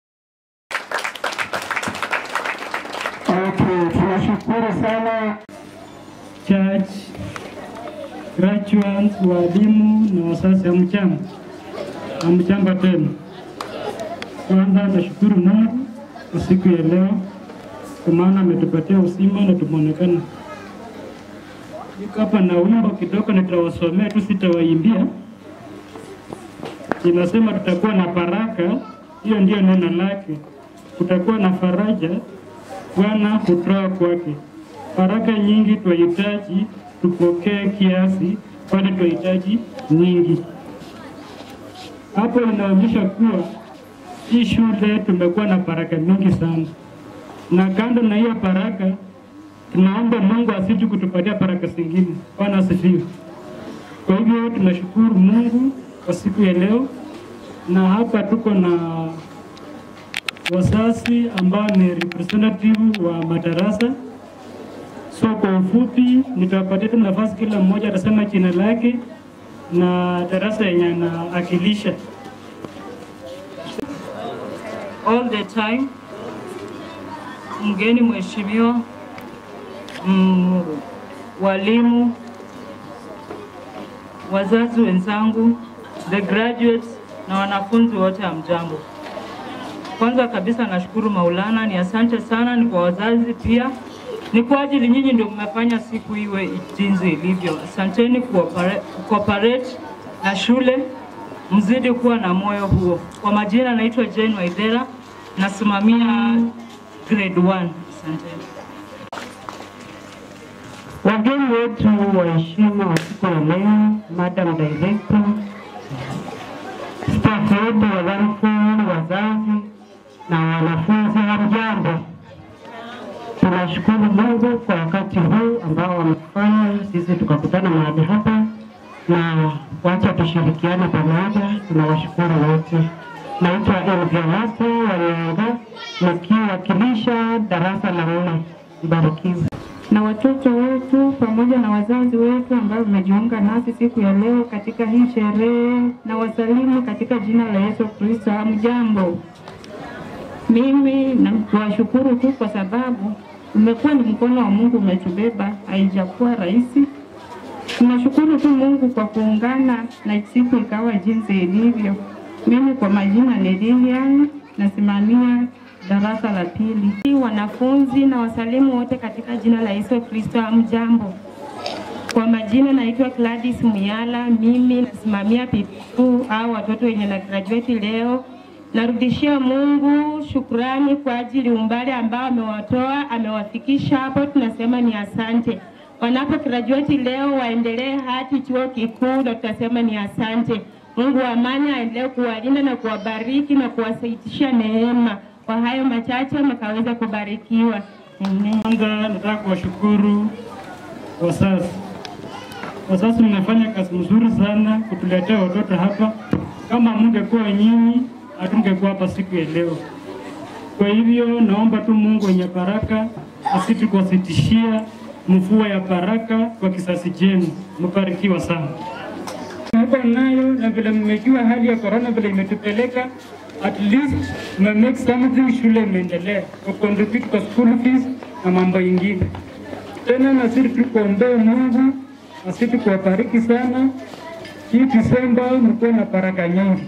Okay, tunashukuru sana
church, graduates, walimu na wazazi, hamjambo? Hamjambo tena. Kwanza nashukuru Mungu kwa siku ya leo, kwa maana ametupatia uzima na tumeonekana. Niko hapa na wimbo kidogo, nitawasomea tu, sitawaimbia. Inasema tutakuwa na baraka, hiyo ndiyo neno lake. Kutakuwa na faraja, Bwana hutoa kwake. Baraka nyingi twahitaji, tupokee kiasi, kwani twahitaji nyingi. Hapo inaonyesha kuwa hii shule tumekuwa na baraka mingi sana, na kando na hiyo baraka, tunaomba Mungu asiji kutupatia baraka zingine. Bwana asifiwe. Kwa hivyo tunashukuru Mungu kwa siku ya leo, na hapa tuko na wazazi ambao ni representative wa madarasa. So kwa ufupi, nitawapatia tu nafasi, kila mmoja atasema jina lake na darasa yenye anaakilisha.
all the time. Mgeni mheshimiwa, mm, walimu, wazazi wenzangu, the graduates na wanafunzi wote hamjambo. Kwanza kabisa nashukuru Maulana, ni asante sana, ni kwa wazazi pia, ni kwa ajili nyinyi ndio mmefanya siku iwe jinsi ilivyo. Asanteni kuopere- cooperate na shule, mzidi kuwa na moyo huo. Kwa majina naitwa Jane Waithera, nasimamia grade 1. Asanteni.
Wageni wetu waheshimiwa wa siku ya leo, Madam Director, staff wetu wa Zanzibar, wazazi na wanafunzi, hamjambo. Tunashukuru Mungu kwa wakati huu ambao wamefanya sisi tukakutana mahali hapa, na wacha tushirikiane pamoja. Tunawashukuru wote. Naitwa Elviamate Wanyanga nikiwakilisha darasa la nne. Mbarikiwe.
na watoto wetu pamoja na wazazi wetu ambao wamejiunga nasi siku ya leo katika hii sherehe, na wasalimu katika jina la Yesu Kristo. Hamjambo. Mimi nawashukuru tu kwa sababu umekuwa ni mkono wa Mungu umetubeba, haijakuwa rahisi. Tunashukuru tu Mungu kwa kuungana na siku ikawa jinsi ilivyo. Mimi kwa majina ni Lilian, nasimamia darasa la pili. Wanafunzi na wasalimu wote katika jina la Yesu Kristo, hamjambo. Kwa majina naitwa Gladys Muyala, mimi nasimamia P2 au watoto wenye na graduate leo. Narudishia Mungu shukrani kwa ajili umbali ambao amewatoa amewafikisha hapo, tunasema ni asante. Wanapo graduate leo waendelee hadi chuo kikuu, na tutasema ni asante. Mungu wa amani aendelee kuwalinda na kuwabariki na kuwasaitisha neema. Kwa hayo machache mkaweza kubarikiwa. Amen.
Kwanza nataka kuwashukuru wazazi. Wazazi mnafanya kazi nzuri sana kutuletea watoto hapa. Kama mungekuwa nyinyi, hatungekuwa hapa siku ya leo. Kwa hivyo naomba tu Mungu wenye baraka asitukusitishia mvua ya baraka kwa kisasi chenu. Mbarikiwa sana. Hapa nayo na vile mmejua hali ya corona vile imetupeleka at least mme make something, shule imeendelea kucontribute kwa school fees na mambo ingine. Tena na sisi tukuombee Mungu na sisi tukuwabariki sana. Hii Disemba mkuwe na baraka nyingi.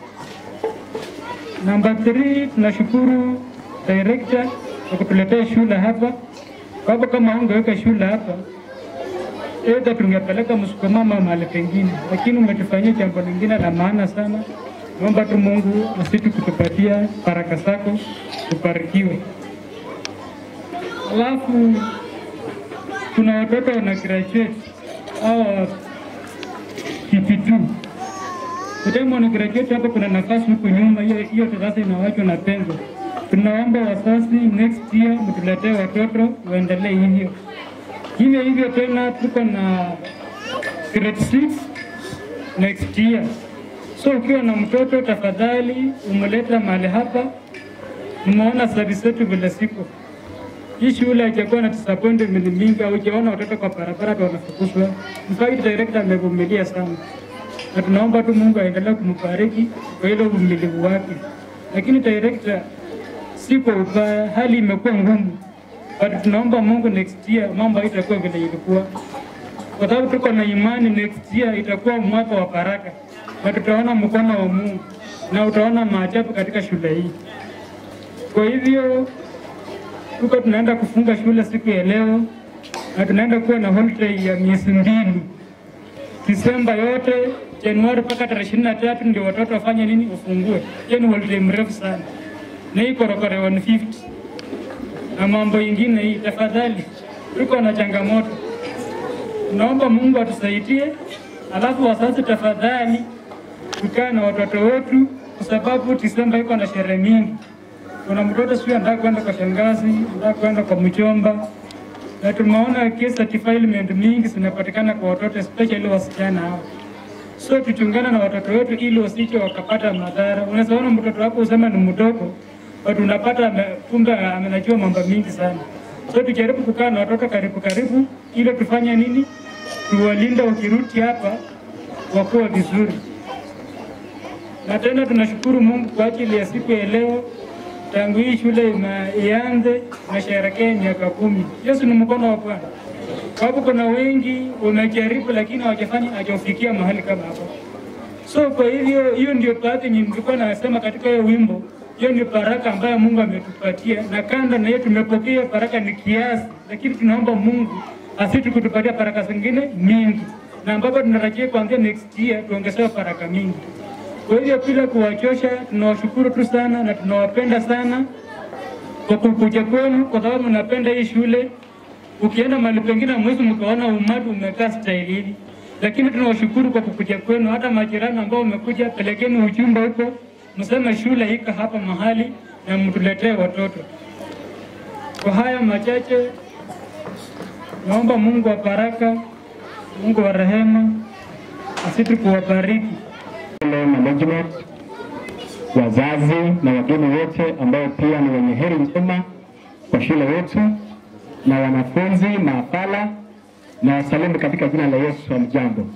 Namba 3 tunashukuru director kwa kutuletea shule hapa. Kwa kama ungeweka shule hapa Aidha tungepeleka msukumama mahali pengine, lakini umetufanyia jambo lingine la maana sana. Naomba tu Mungu asiti kutupatia baraka zako, tubarikiwe. Alafu kuna watoto wana graduate au KP2 kutema wana graduate hapa, kuna nafasi huku nyuma, hiyo hiyo sasa inawachwa na pengo. Tunaomba wazazi next year mtuletee watoto waendelee hivyo hivyo hivyo tena tuko na grade 6 next year. So ukiwa na mtoto tafadhali umleta mahali hapa. Mmeona service zetu vile siko hii shule haijakuwa na disappointment mingi, au hujaona watoto kwa barabara hata wanafukuzwa. In fact director amevumilia sana, na tunaomba tu Mungu aendelee kumbariki kwa ile uvumilivu wake. Lakini director, si kwa ubaya, hali imekuwa ngumu but tunaomba Mungu next year mambo haitakuwa vile ilikuwa, kwa sababu tuko na imani next year itakuwa mwaka wa baraka na tutaona mkono wa Mungu na utaona maajabu katika shule hii. Kwa hivyo tuko tunaenda kufunga shule siku ya leo na tunaenda kuwa na holiday ya miezi mbili, Disemba yote, Januari mpaka tarehe ishirini na tatu ndio watoto wafanye nini, ufungue. Hiyo ni holiday mrefu sana, na hii korokoro 150 na mambo ingine hii. Tafadhali, tuko na changamoto, naomba Mungu atusaidie. Alafu wazazi, tafadhali tukaa na watoto wetu kwa sababu Disemba iko na sherehe mingi. Kuna mtoto sio anataka kwenda kwa shangazi, anataka kwenda kwa mjomba, na tumeona case za defilement mingi zinapatikana kwa watoto especially wasichana hao. So tuchungana na watoto wetu ili wasije wakapata madhara. Unaweza ona mtoto wako usema ni mdogo, but unapata ame- kumbe amenajua mambo mingi sana. So tujaribu kukaa na watoto karibu karibu, ili tufanye nini, tuwalinde wakirudi hapa wakuwa vizuri. Na tena tunashukuru Mungu kwa ajili ya siku ya leo, tangu hii shule ina- ianze nasherekea miaka kumi. Yesu ni mkono wa Bwana. Kwa sababu kuna wengi wamejaribu, lakini hawajafanya hawajafikia mahali kama hapo. So kwa hivyo hiyo ndio baadhi yenye nilikuwa nasema katika hiyo wimbo. Hiyo ni baraka ambayo Mungu ametupatia, na kando na hiyo tumepokea baraka ni kiasi, lakini tunaomba Mungu asiti kutupatia baraka zingine mingi, na ambapo tunatarajia kuanzia next year tuongezewe baraka mingi. Kwa hivyo bila kuwachosha, tunawashukuru tu sana na tunawapenda sana kwa kukuja kwenu, kwa sababu mnapenda hii shule. Ukienda mahali pengine mwezi mkaona umati umekaa staili hili, lakini tunawashukuru kwa kukuja kwenu. Hata majirani ambao wamekuja, pelekeni ujumbe huko, mseme shule iko hapa mahali na mtuletee watoto. Kwa haya machache, naomba Mungu wa baraka, Mungu wa rehema asiti kuwabariki.
Shule management, wazazi na wageni wote ambao pia ni wenye heri njema kwa shule yetu na wanafunzi maafala na wasalimu katika jina la Yesu. Hamjambo.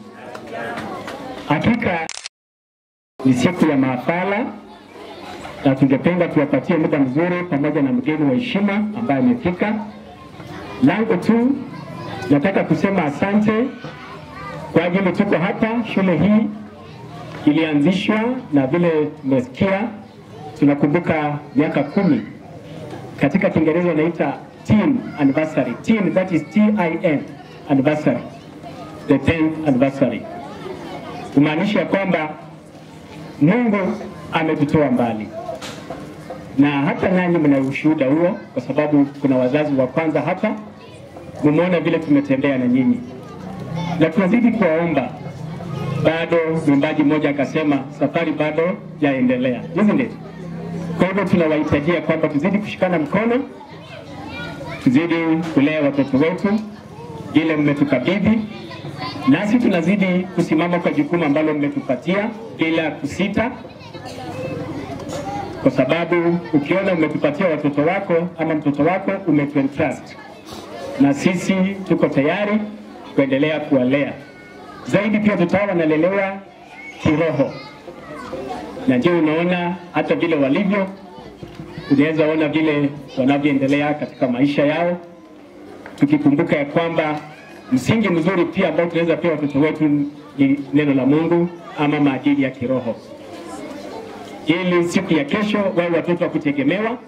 Hakika ni siku ya maafala na tungependa tuwapatie muda mzuri pamoja na mgeni wa heshima ambaye amefika. Langu tu nataka kusema asante kwa ajili tuko hapa. Shule hii ilianzishwa na vile tumesikia, tunakumbuka miaka kumi. Katika Kiingereza wanaita teen anniversary. Teen, that is T-I-N anniversary, the 10th anniversary, kumaanisha kwamba Mungu ametutoa mbali, na hata nanyi mna ushuhuda huo, kwa sababu kuna wazazi wa kwanza hapa, mumeona vile tumetembea na nyinyi, na tunazidi kuwaomba bado mwimbaji mmoja akasema safari bado yaendelea, isn't it? Kwa hivyo tunawahitajia kwamba tuzidi kushikana mkono, tuzidi kulea watoto wetu ile mmetukabidhi, nasi tunazidi kusimama kwa jukumu ambalo mmetupatia bila kusita, kwa sababu ukiona umetupatia watoto wako ama mtoto wako umetuentrust, na sisi tuko tayari kuendelea kuwalea zaidi pia tutawa wanalelewa kiroho, na ndio unaona hata vile walivyo, unaweza ona vile wanavyoendelea katika maisha yao, tukikumbuka ya kwamba msingi mzuri pia ambao tunaweza pia watoto wetu ni neno la Mungu ama maadili ya kiroho, ili siku ya kesho wawe watoto wa kutegemewa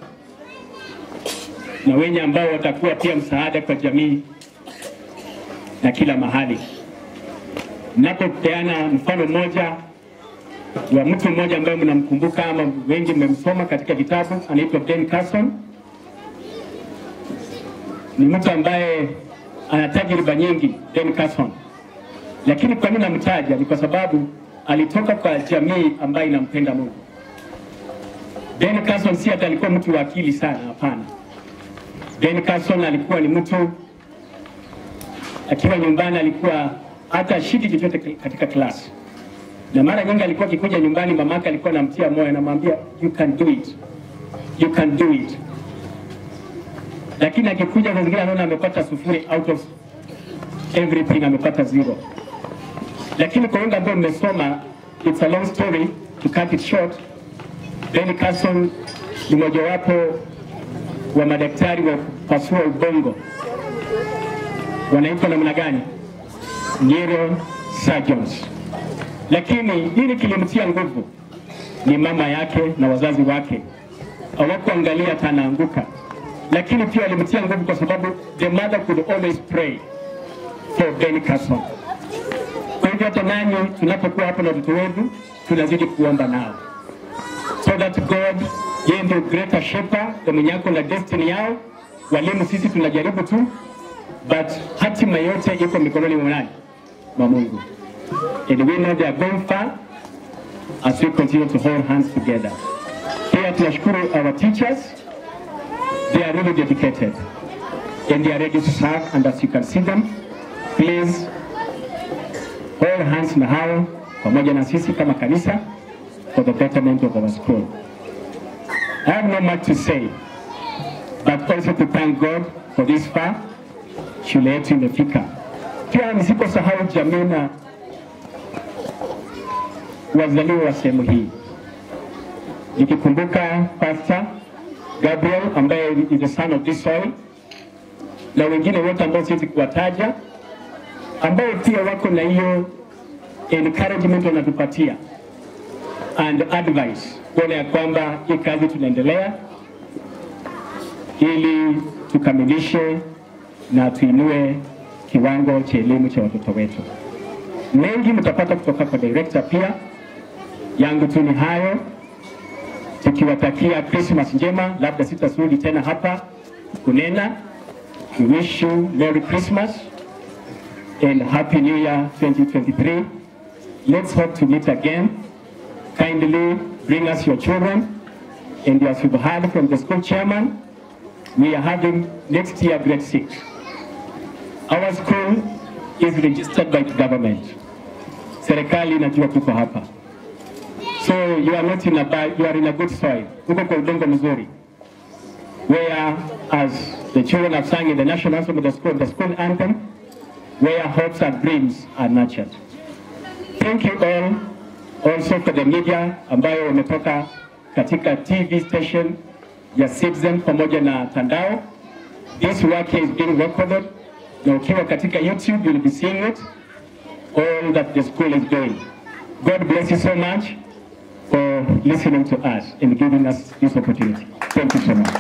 na wenye ambao watakuwa pia msaada kwa jamii na kila mahali napopeana mfano mmoja wa mtu mmoja ambaye mnamkumbuka ama wengi mmemsoma katika vitabu, anaitwa Ben Carson. Ni mtu ambaye ana tajriba nyingi, Ben Carson, lakini kwa nini namtaja? Ni kwa sababu alitoka kwa jamii ambayo inampenda Mungu. Ben Carson si hata alikuwa mtu wa akili sana, hapana. Ben Carson alikuwa ni mtu akiwa nyumbani alikuwa hata ashiki chochote katika klasi, na mara nyingi alikuwa akikuja nyumbani, mamake alikuwa anamtia moyo, anamwambia you can do it, you can do it. Lakini akikuja saa zingine anaona amepata sufuri out of everything, amepata zero. Lakini kwa wengi ambao mmesoma, it's a long story to cut it short, Ben Carson ni mojawapo wa madaktari wa kupasua ubongo, wanaitwa namna gani? neuro surgeons. Lakini nini kilimtia nguvu? Ni mama yake na wazazi wake, hawakuangalia hata anaanguka, lakini pia walimtia nguvu kwa sababu the mother could always pray for Ben Carson. Kwa hivyo hata nanyi tunapokuwa hapo na watoto wetu tunazidi kuomba nao so that God yeye ndio greater shepherd, na mwenye ako na destiny yao. Walimu sisi tunajaribu tu, but hatima yote iko mikononi mwa nani? mwa Mungu. And we know they are going far as we continue to hold hands together. Pia tunashukuru our teachers. They are really dedicated and they are ready to serve and as you can see them, please hold hands na hao pamoja na sisi kama kanisa for the betterment of our school. I have no much to say, but also to thank God for this far shule yetu imefika. Pia nisiposahau jamii na wazaliwa wa sehemu hii, nikikumbuka Pastor Gabriel ambaye is the son of this soil na wengine wote ambao siwezi kuwataja, ambao pia wako na hiyo encouragement wanatupatia and advice kuona ya kwamba hii kazi tunaendelea ili tukamilishe na tuinue kiwango cha elimu cha watoto wetu. Mengi mtapata kutoka kwa director pia. Yangu tu ni hayo, tukiwatakia Christmas njema. Labda sitasudi tena hapa kunena. We wish you Merry Christmas and Happy New Year 2023. Let's hope to meet again. Kindly bring us your children. And as you've heard from the school chairman, we are having next year grade six. Our school is registered by the government. Serikali inajua tuko hapa. So you are not in a bad, you are in a good soil. Uko kwa udongo mzuri. Where as the children have sung in the national anthem of the school, the school anthem, where hopes and dreams are nurtured. Thank you all also for the media ambayo wametoka katika TV station ya Citizen pamoja na Tandao. This work is being recorded na ukiwa katika YouTube you'll be seeing it all that the school is doing. God bless you so much for listening to us and giving us this opportunity. Thank you so much.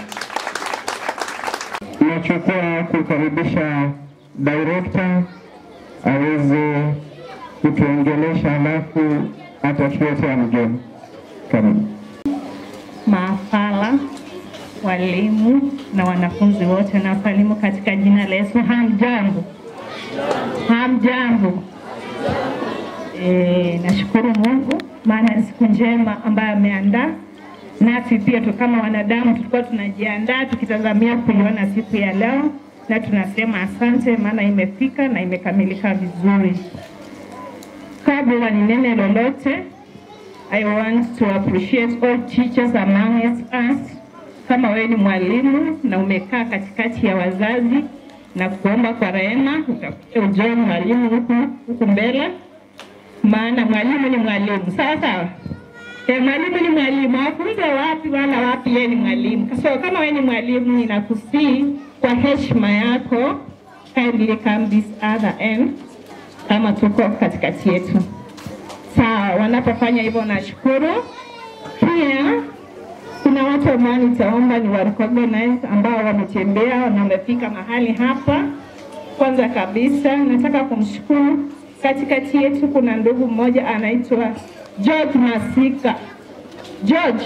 Nachukua kukaribisha director aweze kutuongelesha, alafu atatuletea mgeni. Karibu.
maafala, walimu na wanafunzi wote na wasalimu katika jina la Yesu. Hamjambo, hamjambo. E, nashukuru Mungu maana ni siku njema ambayo ameandaa nasi pia tu kama wanadamu tulikuwa tunajiandaa tukitazamia kuiona siku ya leo, na tunasema asante, maana imefika na imekamilika vizuri. Kabla ninene lolote, I want to appreciate all teachers among us. Kama wewe ni mwalimu na umekaa katikati ya wazazi na kuomba kwa rehema, utakuja ujoe mwalimu huku huku mbele, maana mwalimu ni mwalimu, sawa sawa. E, mwalimu ni mwalimu, afunze wapi wala wapi, yeye ni mwalimu. So kama wewe ni mwalimu, ninakusii kwa heshima yako, kindly come this other end, kama tuko katikati yetu. Sawa, wanapofanya hivyo nashukuru. Pia kuna watu ambao nitaomba ni wa recognize ambao wametembea na wamefika mahali hapa. Kwanza kabisa nataka kumshukuru, katikati yetu kuna ndugu mmoja anaitwa George Masika. George,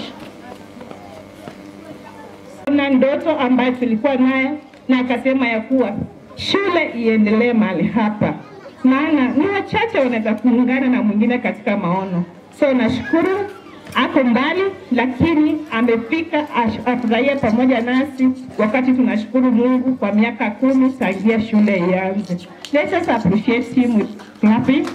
kuna ndoto ambayo tulikuwa nayo na akasema ya kuwa shule iendelee mahali hapa, maana ni wachache wanaweza kuungana na mwingine katika maono. So nashukuru ako mbali, lakini amefika ash- afurahie pamoja nasi wakati tunashukuru Mungu kwa miaka kumi tangia shule ianze. Let us appreciate him with clapping.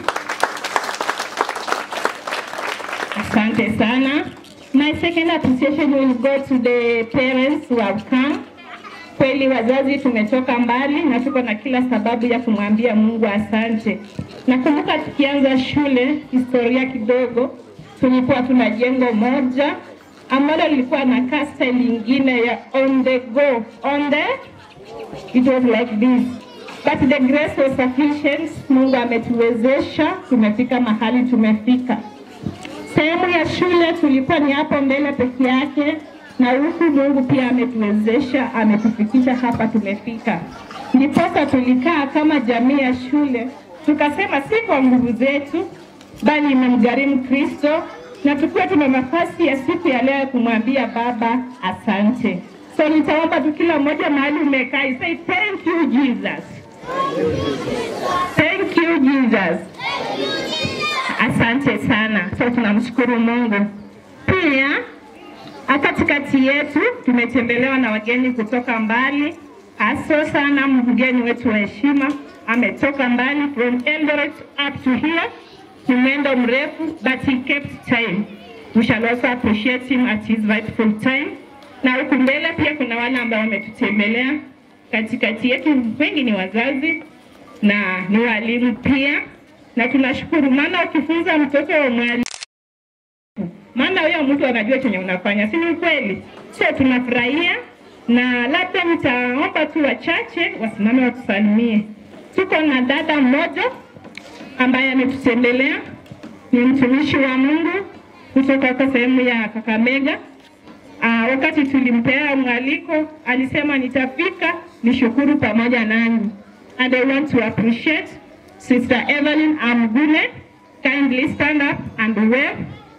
Asante sana. My second appreciation will go to the parents who have come. Kweli wazazi tumetoka mbali na tuko na kila sababu ya kumwambia Mungu asante. Nakumbuka tukianza shule, historia kidogo, tulikuwa tuna jengo moja ambalo lilikuwa na kasta lingine ya on the go, on the it was like this but the grace was sufficient. Mungu ametuwezesha, tumefika mahali tumefika. Sehemu ya shule tulikuwa ni hapo mbele peke yake, na huku Mungu pia ametuwezesha, ametufikisha hapa tumefika. Ndiposa tulikaa kama jamii ya shule, tukasema si kwa nguvu zetu, bali imemgharimu Kristo, na tukiwa tuna nafasi ya siku ya leo ya kumwambia Baba asante. So nitaomba tu kila mmoja mahali umekaa, you say thank you Jesus. Thank you Jesus. Asante. Asante sana. So tunamshukuru Mungu. Pia katikati yetu tumetembelewa na wageni kutoka mbali, aso sana mgeni wetu wa heshima ametoka mbali from Eldoret up to here. Ni mwendo mrefu but he kept time. We shall also appreciate him at his rightful time. Na huku mbele pia kuna wale ambao wametutembelea katikati yetu, wengi ni wazazi na ni walimu pia, na tunashukuru, maana ukifunza mtoto wa mwalimu maana huyo mtu anajua chenye unafanya, si ni ukweli? So tunafurahia na labda nitaomba tu wachache wasimame watusalimie. Tuko na dada mmoja ambaye ametutembelea, ni mtumishi wa Mungu kutoka kwa sehemu ya Kakamega. Aa, wakati tulimpea mwaliko alisema nitafika nishukuru pamoja nanyi. And I want to appreciate Sister Evelyn Amgune. Kindly stand up and wave.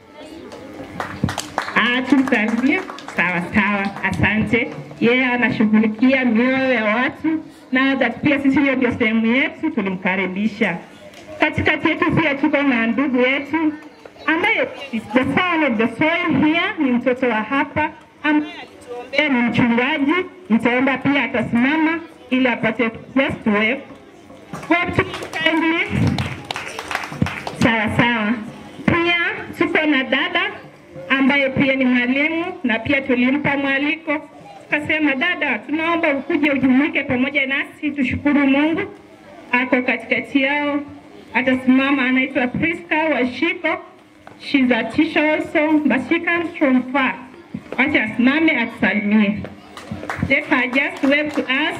Ah, tumsalimie. Sawa sawa, asante. Yeye anashughulikia mioyo ya watu na that pia sisi hiyo ndio sehemu yetu, tulimkaribisha. Katikati yetu pia tuko na ndugu yetu ambaye is the son of the soil here, ni mtoto wa hapa ambaye alituombea, ni mchungaji. Nitaomba pia atasimama ili apate just wave. Wave to kindly. Sawa sawa. Pia tuko na dada ambaye pia ni mwalimu na pia tulimpa mwaliko, tukasema dada, tunaomba ukuje ujumuike pamoja nasi, tushukuru Mungu. Ako katikati yao, atasimama. Anaitwa Priska Washiko, she's a teacher also but she comes from far. Wacha asimame atusalimie. Let her just wave to us.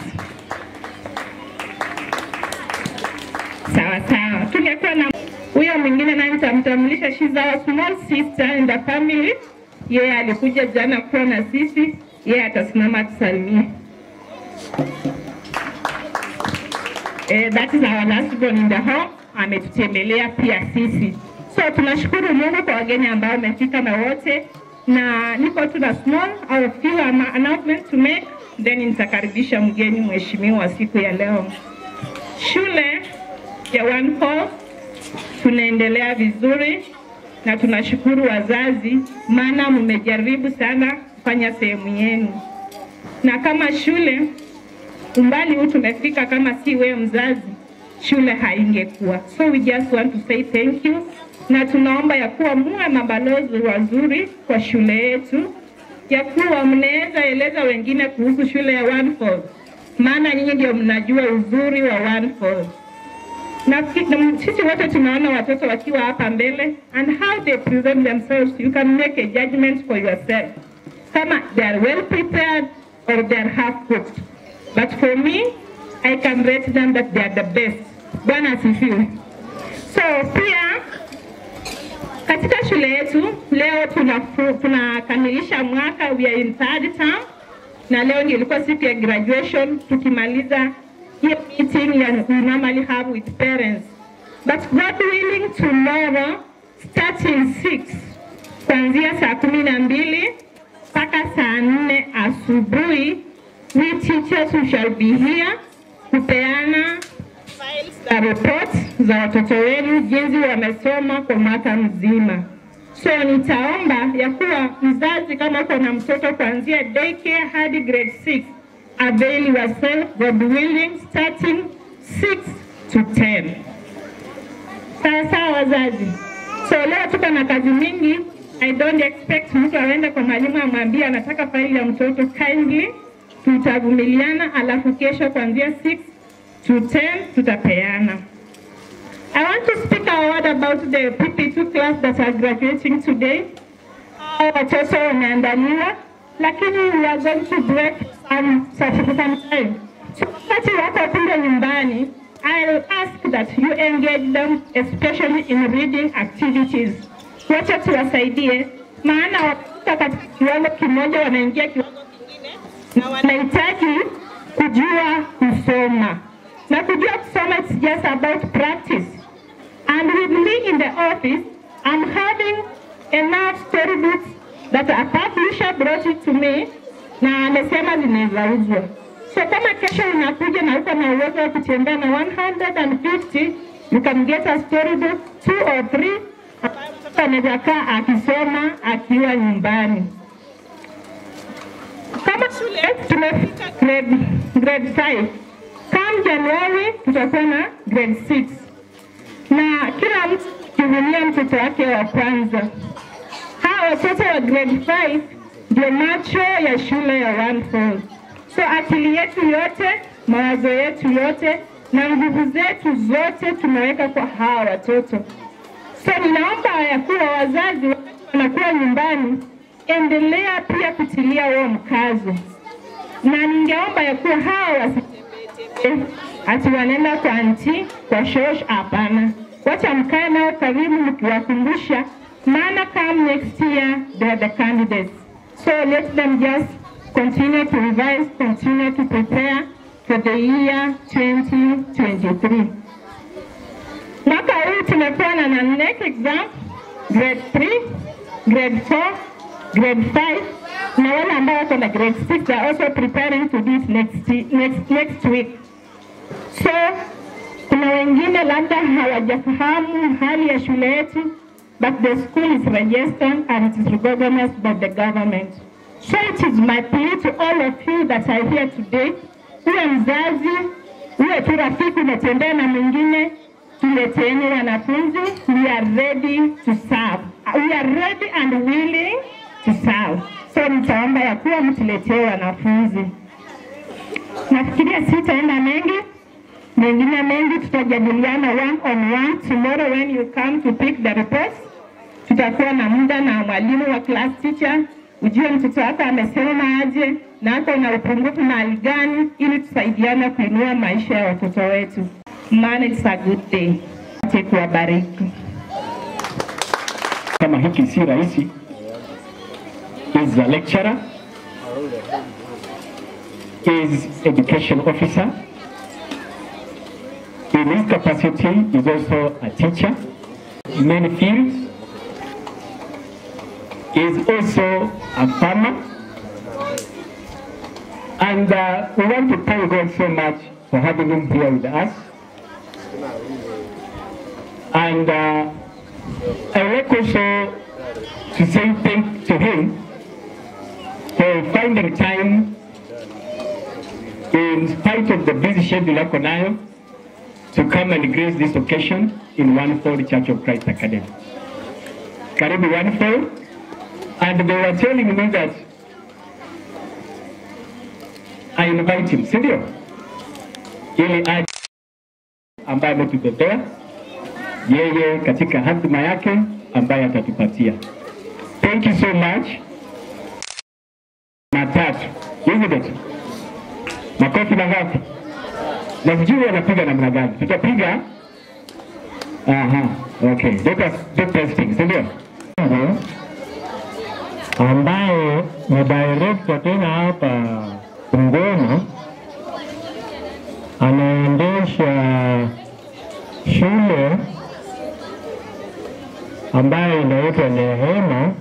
Sawa sawa, tungekuwa na huyo mwingine naye nitamtambulisha, she's our small sister in the family. Yeye alikuja jana kuwa na sisi, yeye atasimama atusalimie. Eh, that is our last born in the home, ametutembelea pia sisi. So tunashukuru Mungu kwa wageni ambao wamefika na wote, na niko tu na small au few ama- announcement to make, then nitakaribisha mgeni mheshimiwa siku ya leo. Shule ya One Call tunaendelea vizuri na tunashukuru wazazi, maana mmejaribu sana kufanya sehemu yenu, na kama shule umbali huu tumefika, kama si wewe mzazi, shule haingekuwa. So we just want to say thank you, na tunaomba ya kuwa muwe mabalozi wazuri kwa shule yetu, ya kuwa mnaweza eleza wengine kuhusu shule ya One Falls, maana nyinyi ndio mnajua uzuri wa One Falls na ki- na sisi wote tunaona watoto wakiwa hapa mbele and how they present themselves you can make a judgment for yourself kama they are well prepared or they are half cooked but for me i can rate them that they are the best bwana asifiwe so pia katika shule yetu leo tunafu- tunakamilisha mwaka we are in third term na leo ndio ilikuwa siku ya graduation tukimaliza hiyo meeting ya we normally have with parents but God willing tomorrow starting 6 kuanzia saa kumi na mbili mpaka saa nne asubuhi we teachers who shall be here kupeana za report za watoto wenu jinsi wamesoma kwa mwaka mzima. So nitaomba ya kuwa mzazi, kama uko na mtoto kuanzia daycare hadi grade 6, avail yourself, God willing, starting 6 to 10. Sawa sawa wazazi. So leo tuko na kazi mingi. I don't expect mtu aende kwa mwalimu amwambie anataka faili ya mtoto kindly. Tutavumiliana, alafu kesho kuanzia 6 to 10 tutapeana. I want to speak a word about the PP2 class that are graduating today. Hao watoto wameandaliwa, lakini we are going to break some, some, some time. So wakati wako kule nyumbani, I'll ask that you engage them especially in reading activities. Wacha tuwasaidie, maana wakifika katika kiwango kimoja wanaingia kiwango kingine na wanahitaji kujua kusoma na kujua kusoma it's just about practice and with me in the office I'm having enough storybooks that a publisher brought it to me na amesema zinaweza uzwa so kama kesho unakuja na uko na uwezo wa kutembea na 150 you can get a storybook two or three anaweza kaa akisoma akiwa nyumbani. Kama shule tumefika grade, grade 5 come Januari tutakuwa na grade 6 na kila mtu kivunia mtoto wake wa kwanza. Hawa watoto wa grade 5 ndio macho ya shule ya One Falls. So akili yetu yote, mawazo yetu yote na nguvu zetu zote tumeweka kwa hawa watoto. So ninaomba ya kuwa wazazi wakati wanakuwa nyumbani, endelea pia kutilia huo mkazo, na ningeomba ya kuwa hawa wasitembee ati wanaenda kwa anti kwa shosh. Hapana, wacha mkae nao karibu mkiwakumbusha, maana come next year they are the candidates. So let them just continue to revise, continue to prepare for the year 2023. Mwaka huu tumekuwa na na NEC exam grade 3, grade 4, grade 5 na wale ambao wako na grade 6 are also preparing to do it next, next, next week. So kuna wengine labda hawajafahamu hali ya shule yetu but the school is registered and it is recognized by the government. So it is my plea to all of you that are here today, uwe mzazi, uwe tu rafiki umetembea na mwingine, tuleteeni wanafunzi. We are ready to serve. We are ready and willing to serve. So nitaomba ya kuwa mtuletee wanafunzi. Nafikiria sitaenda mengi, mengine mengi tutajadiliana one on one tomorrow when you come to pick the reports. Tutakuwa na muda na mwalimu wa class teacher, ujue mtoto wako amesoma aje na ako na upungufu mahali gani, ili tusaidiane kuinua maisha ya watoto wetu. Maana it's a good day. Ache kuwabariki.
kama hiki si rahisi is a lecturer is education officer in his capacity is also a teacher in many fields is also a farmer and uh, we want to thank God so much for having him here with us and uh, I would like also to say thank to him for finding time in spite of the busy schedule ako nayo to come and grace this occasion in One Fold Church of Christ Academy. Karibu One Fold. And they were telling me that I invite him, si ndio? Ili aje ambaye ametubebea yeye katika hatima yake ambaye atatupatia. Thank you so much. Matatu, isn't it? Makofi mangapi? Na sijui wanapiga namna gani. Tutapiga aha, okay. Let us do testing, si ndio?
ambaye ni director tena hapa Bungoma, anaendesha shule ambayo inaitwa Neema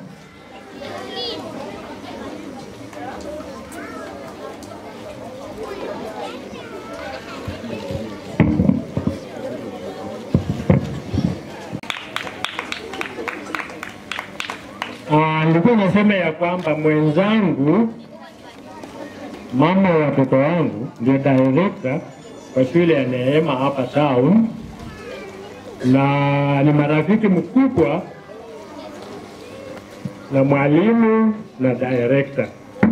Ah, nilikuwa nasema ya kwamba mwenzangu mama wa watoto wangu ndio director kwa shule ya Neema hapa town, na ni marafiki mkubwa na mwalimu na director.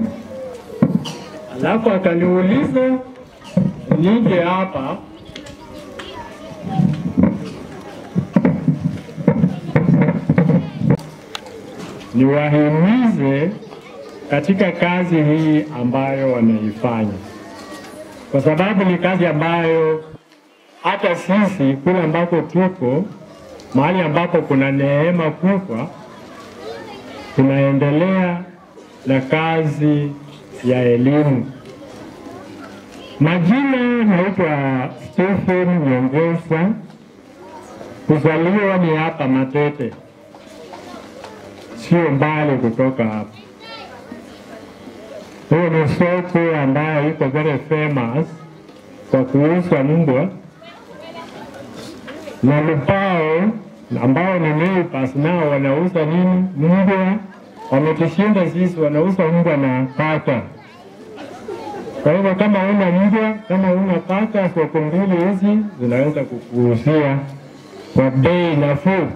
Alafu akaniuliza nije hapa niwahimize katika kazi hii ambayo wanaifanya, kwa sababu ni kazi ambayo hata sisi kule ambako tuko mahali ambapo kuna neema kubwa, tunaendelea na kazi ya elimu. Majina naitwa Stephen Nyongesa, kuzaliwa ni hapa Matete, sio mbali kutoka hapa. Huyo ni soko ambayo iko very famous kwa kuuza mbwa na lupao
ambao ni neighbors nao wanauza nini? Mbwa. Wametushinda sisi, wanauza mbwa na paka. Kwa hivyo kama una mbwa, kama una paka, soko mbili hizi zinaweza kukuuzia kwa bei nafuu.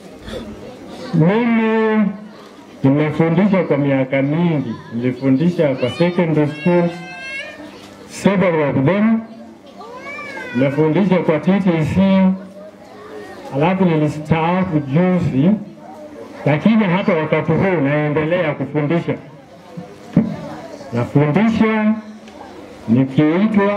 Mimi nimefundisha kwa miaka mingi, nilifundisha kwa secondary schools, several of them. Nimefundisha kwa TTC, alafu nilistaafu juzi, lakini hata wakati huu naendelea kufundisha. Nafundisha nikiitwa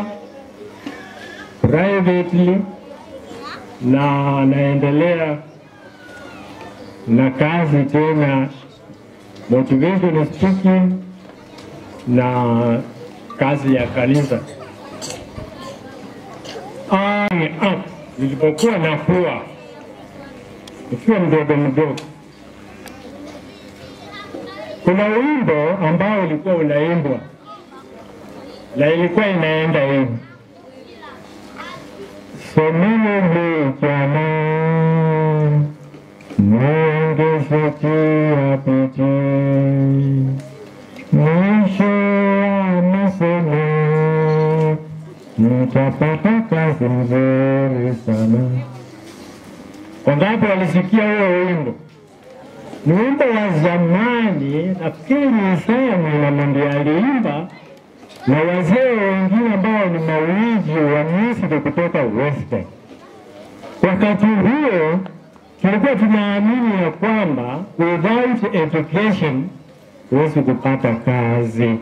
privately na naendelea na kazi tena motivational speaking na kazi ya kanisa. Ah, ni up nilipokuwa nakuwa nikiwa mdogo mdogo, kuna wimbo ambao ulikuwa unaimbwa na ilikuwa inaenda hivi someni vijana muongezekia bidii mwisho wa masomo mtapata kazi nzuri sana. Wangapi walisikia huo wimbo? Ni wimbo wa zamani, nafikiri ni Isaya Mwanamundi aliimba na wazee wengine ambao ni mawiji wa Misri kutoka Western. Wakati huo tulikuwa tunaamini ya kwamba without education huwezi kupata kazi.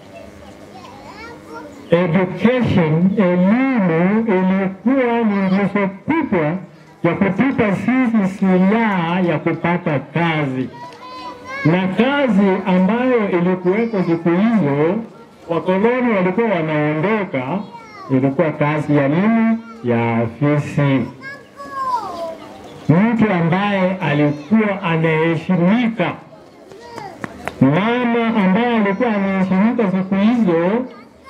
Education, elimu ilikuwa ni nguzo kubwa ya kutupa sisi silaha ya kupata kazi, na kazi ambayo ilikuweko siku hizo, wakoloni walikuwa wanaondoka, ilikuwa kazi ya nini? Ya afisi. Mtu ambaye alikuwa anaheshimika, mama ambaye alikuwa anaheshimika siku hizo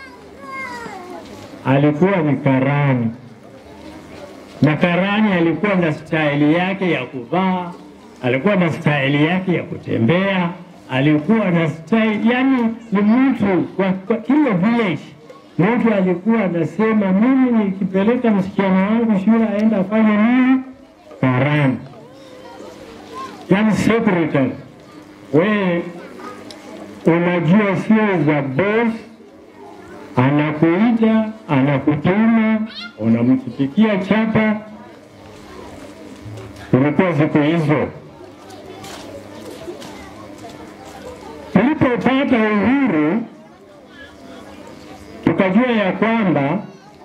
alikuwa ni karani, na karani alikuwa na staili yake ya kuvaa, alikuwa na staili yake ya kutembea, alikuwa na staili, yani ni mtu kwa, kwa kila village mtu alikuwa anasema mimi nikipeleka msichana wangu shule aenda afanye nini? Karani, yani secretary. We unajua sio za boss anakuita anakutuma, unamchipikia chapa. Ilikuwa siku hizo. Tulipopata uhuru, tukajua ya kwamba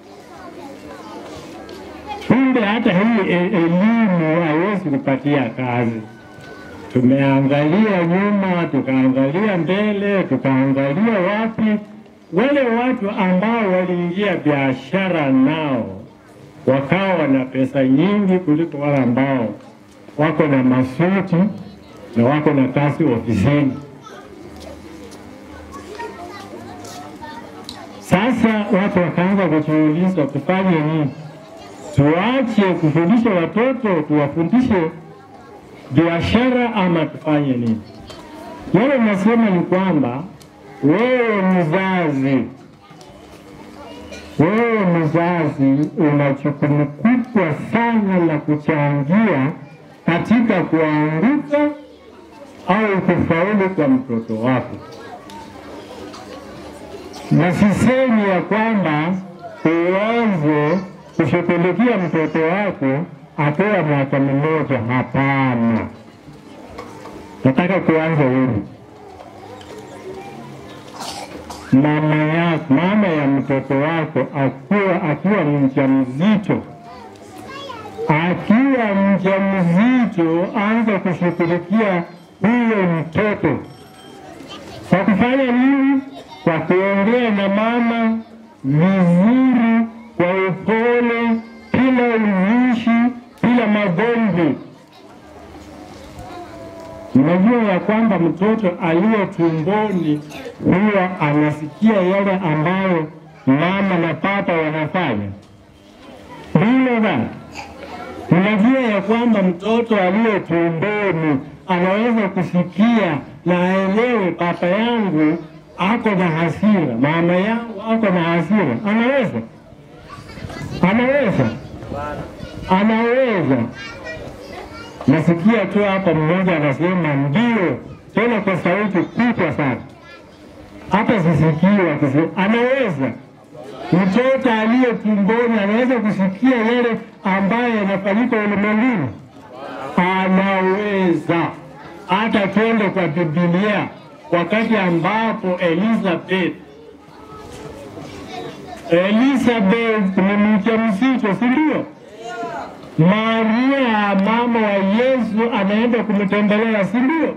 kumbe hata hii e- elimu haiwezi kupatia kazi. Tumeangalia nyuma, tukaangalia mbele, tukaangalia wapi wale watu ambao waliingia biashara nao wakawa na pesa nyingi kuliko wale ambao wako na masuti na wako na kazi ofisini. Sasa watu wakaanza kujiuliza tufanye nini? Tuache kufundisha watoto, tuwafundishe biashara ama tufanye nini? Yale nasema ni kwamba wewe mzazi, wewe mzazi una jukumu kubwa sana la kuchangia katika kuanguka au kufaulu kwa mtoto wako, na sisemi ya kwamba uanze kushughulikia mtoto wako akiwa miaka mmoja. Hapana, nataka kuanza hivi mama yako, mama ya mtoto wako akiwa akiwa mjamzito, akiwa mjamzito, anza kushughulikia huyo mtoto kwa kufanya nini? Kwa kuongea na mama vizuri, kwa upole, bila uzushi, bila magomvi. Unajua ya kwamba mtoto aliye tumboni huwa anasikia yale ambayo mama na papa wanafanya. Bila that, unajua ya kwamba kwamba mtoto aliye tumboni anaweza kusikia na aelewe papa yangu ako na hasira, mama yangu ako na hasira? Anaweza? Anaweza? Anaweza? Nasikia tu hapa mmoja anasema ndio, tena kwa sauti kubwa sana, hata sisikii wakisema. Anaweza? Mtoto aliye tumboni anaweza kusikia yale ambayo yanafanyika ulimwenguni? Anaweza. Hata twende kwa Biblia, wakati ambapo Elizabeth Elizabeth ni mjamzito, si ndio? Maria mama wa Yesu anaenda kumtembelea, si ndio?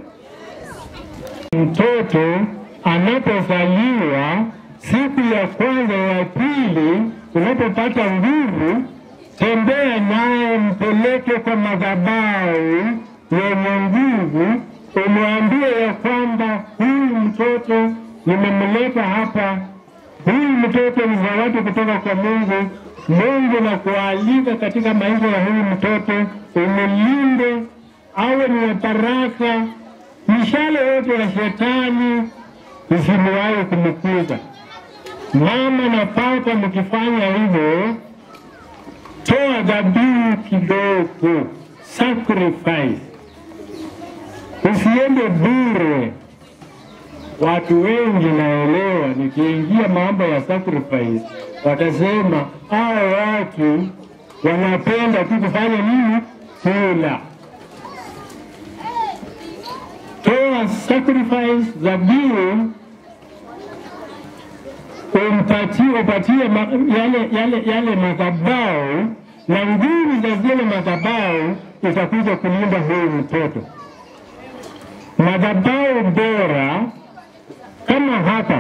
Mtoto anapozaliwa siku ya kwanza ya pili, unapopata nguvu, tembea naye, mpeleke kwa madhabahu yenye nguvu, umwambie ya kwamba huyu mtoto nimemleta hapa, huyu mtoto ni zawadi kutoka kwa Mungu. Mungu na kualika katika maisha ya huyu mtoto, umlinde awe ni wa baraka, mishale yote ya shetani isiliwahi kumkuza. Mama na papa, mkifanya hivyo, toa dhabihu kidogo, sacrifice, usiende bure. Watu wengi naelewa, nikiingia mambo ya sacrifice, watasema hao watu wanapenda tu kufanya nini? Kula. Toa sacrifice, dhabihu umpatie upatie ma, yale, yale, yale madhabahu na nguvu za zile madhabahu itakuja kulinda huyu mtoto. Madhabahu bora kama hapa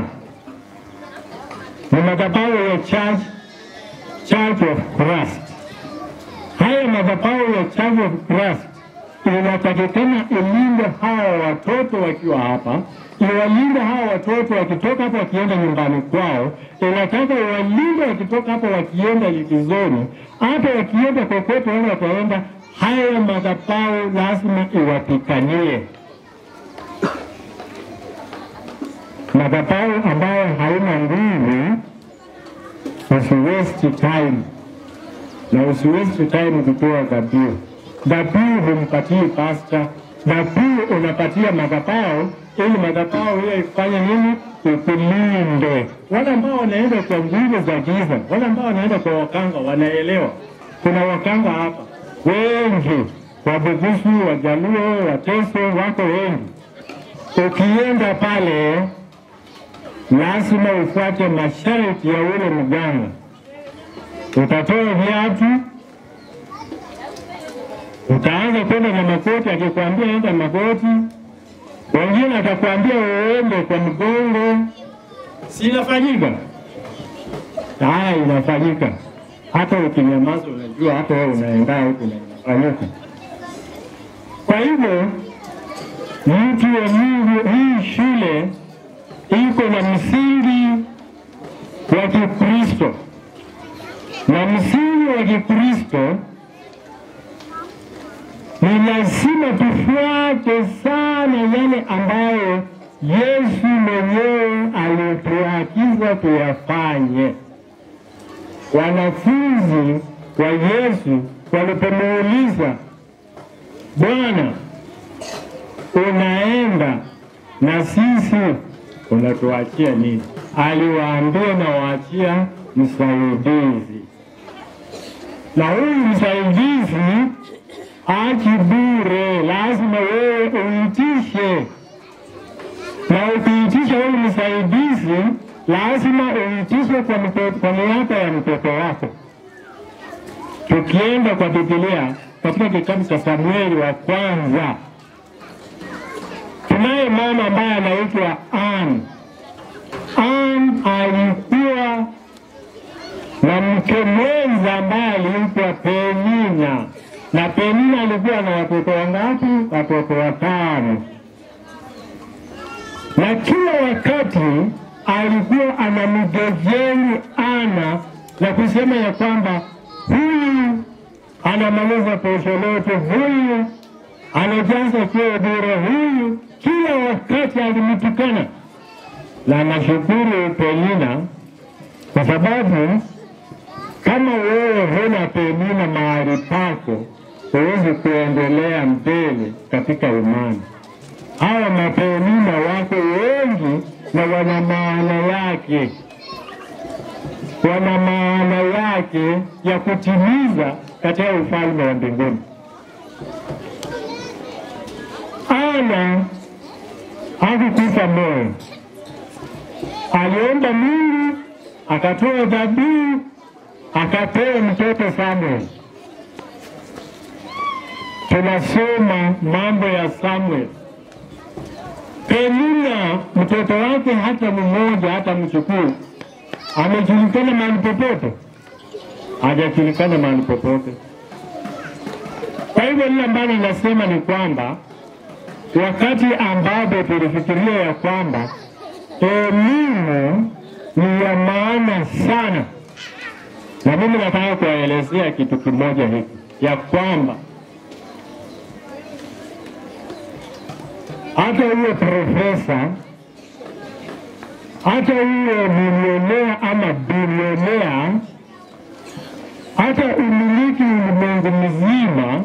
ni madhabahu ya Church, Church of Christ. Haya madhabahu ya Church of Christ inatakikana ilinde hawa watoto wakiwa hapa, iwalinde hawa watoto wakitoka hapa wakienda nyumbani kwao, inataka iwalinde wakitoka hapa wakienda likizoni, hata wakienda kokote wale wataenda, haya madhabahu lazima iwapikanie. Madhabahu ambayo haina nguvu, usiwesti time na usiwesti time kutoa dhabihu dhabihu humpatii pasta, dhabihu unapatia madhabahu ili madhabahu hiyo ifanye nini? Ikulinde. Wale ambao wanaenda kwa nguvu za giza, wale ambao wanaenda kwa wakanga wanaelewa. Kuna wakanga hapa wengi, Wabukusu, Wajaluo, Wateso wako wengi. Ukienda pale, lazima ufuate masharti ya ule mganga. Utatoa viatu utaanza kwenda na makoti, akikwambia enda makoti, wengine atakwambia uende kwa mgongo. Si inafanyika? Haya, inafanyika. Hata ukinyamaza, unajua hata wewe unaenda huku na inafanyika. Kwa hivyo mtu wa Mungu, hii shule iko na msingi wa Kikristo, na msingi wa Kikristo ni lazima tufuate sana yale ambayo Yesu mwenyewe alituagiza tuyafanye. Wanafunzi wa Yesu walipomuuliza, Bwana, unaenda na sisi unatuachia nini? Aliwaambia, nawaachia msaidizi, na huyu msaidizi achi bure, lazima wewe uitishe, na ukiitisha huyu msaidizi lazima uitishe kwa, mtoto, kwa niaba ya mtoto wako. Tukienda kwa Biblia katika kitabu cha Samueli wa kwanza, tunaye mama ambaye anaitwa Ann. Ann alikuwa na mke mwenza ambaye aliitwa Penina na Penina alikuwa na watoto wangapi? Watoto watano, na kila wakati alikuwa anamgejeli Ana na kusema ya kwamba huyu anamaliza posho lote, huyu anajaza choo bure, huyu kila wakati alimtukana. Na nashukuru Penina kwa sababu kama wewe huna Penina mahali pako, huwezi kuendelea mbele katika imani. Hawa mapenina wako wengi na wana maana yake, wana maana yake ya kutimiza katika ufalme wa mbinguni. Ana hakukufa moyo, aliomba Mungu akatoa dhabihu, akapewa mtoto Samuel. Tunasoma mambo ya Samuel. Penina mtoto wake hata mmoja hata mchukuu amejulikana mahali popote, hajajulikana mahali popote. Kwa hivyo lile ambalo nasema ni kwamba wakati ambapo tulifikiria ya kwamba elimu ni ya maana sana, na mimi nataka kuwaelezea kitu kimoja hiki ya kwamba hata uwe profesa, hata uwe milionea ama bilionea, hata umiliki ulimwengu mzima,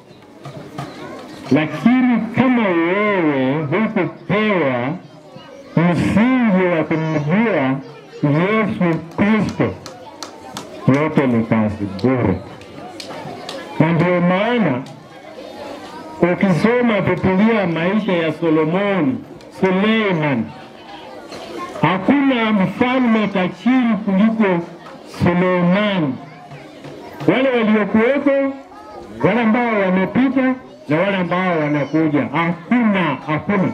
lakini kama wewe hukupewa msingi wa kumjua Yesu Kristo, yote ni kazi bure, na ndio maana ukisoma Biblia maisha ya Solomoni, Suleiman, hakuna mfalme tajiri kuliko Suleimani. Wale waliokuwepo, wale ambao wamepita na wale ambao wanakuja, hakuna hakuna.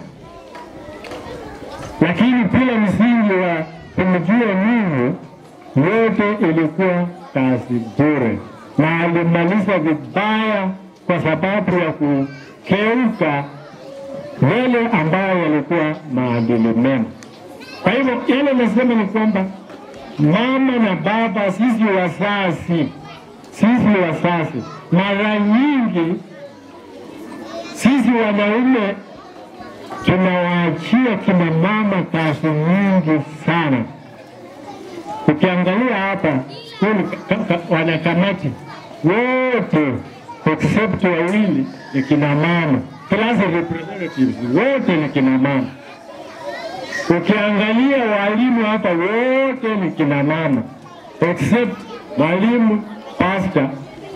Lakini pia msingi wa kumjua Mungu, yote ilikuwa kazi bure, na alimaliza vibaya kwa sababu ya kukeuka yale ambayo yalikuwa maadili mema. Kwa hivyo yale nasema ni kwamba mama na baba, sisi wazazi, sisi wazazi, mara nyingi sisi wanaume tunawaachia kina mama kazi nyingi sana. Ukiangalia hapa skuli wanakamati wote except wawili ni kina mama, class representatives wote ni kina mama. Ukiangalia walimu hapa wote ni kina mama except mwalimu pastor.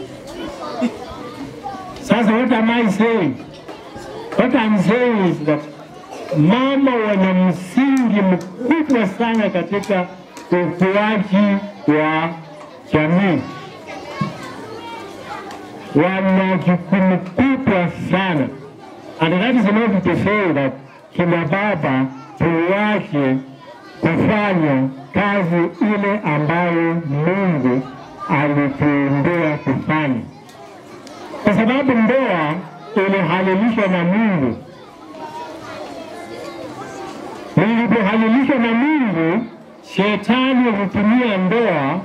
Sasa what am I saying? What I'm saying is that mama wana msingi mkubwa sana katika ukuaji wa jamii wana jukumu kubwa sana. And that is not to say that kina baba tuwache kufanya kazi ile ambayo Mungu alituumbia kufanya, kwa sababu ndoa ilihalilishwa na Mungu. Ilipohalilishwa na Mungu, shetani hutumia ndoa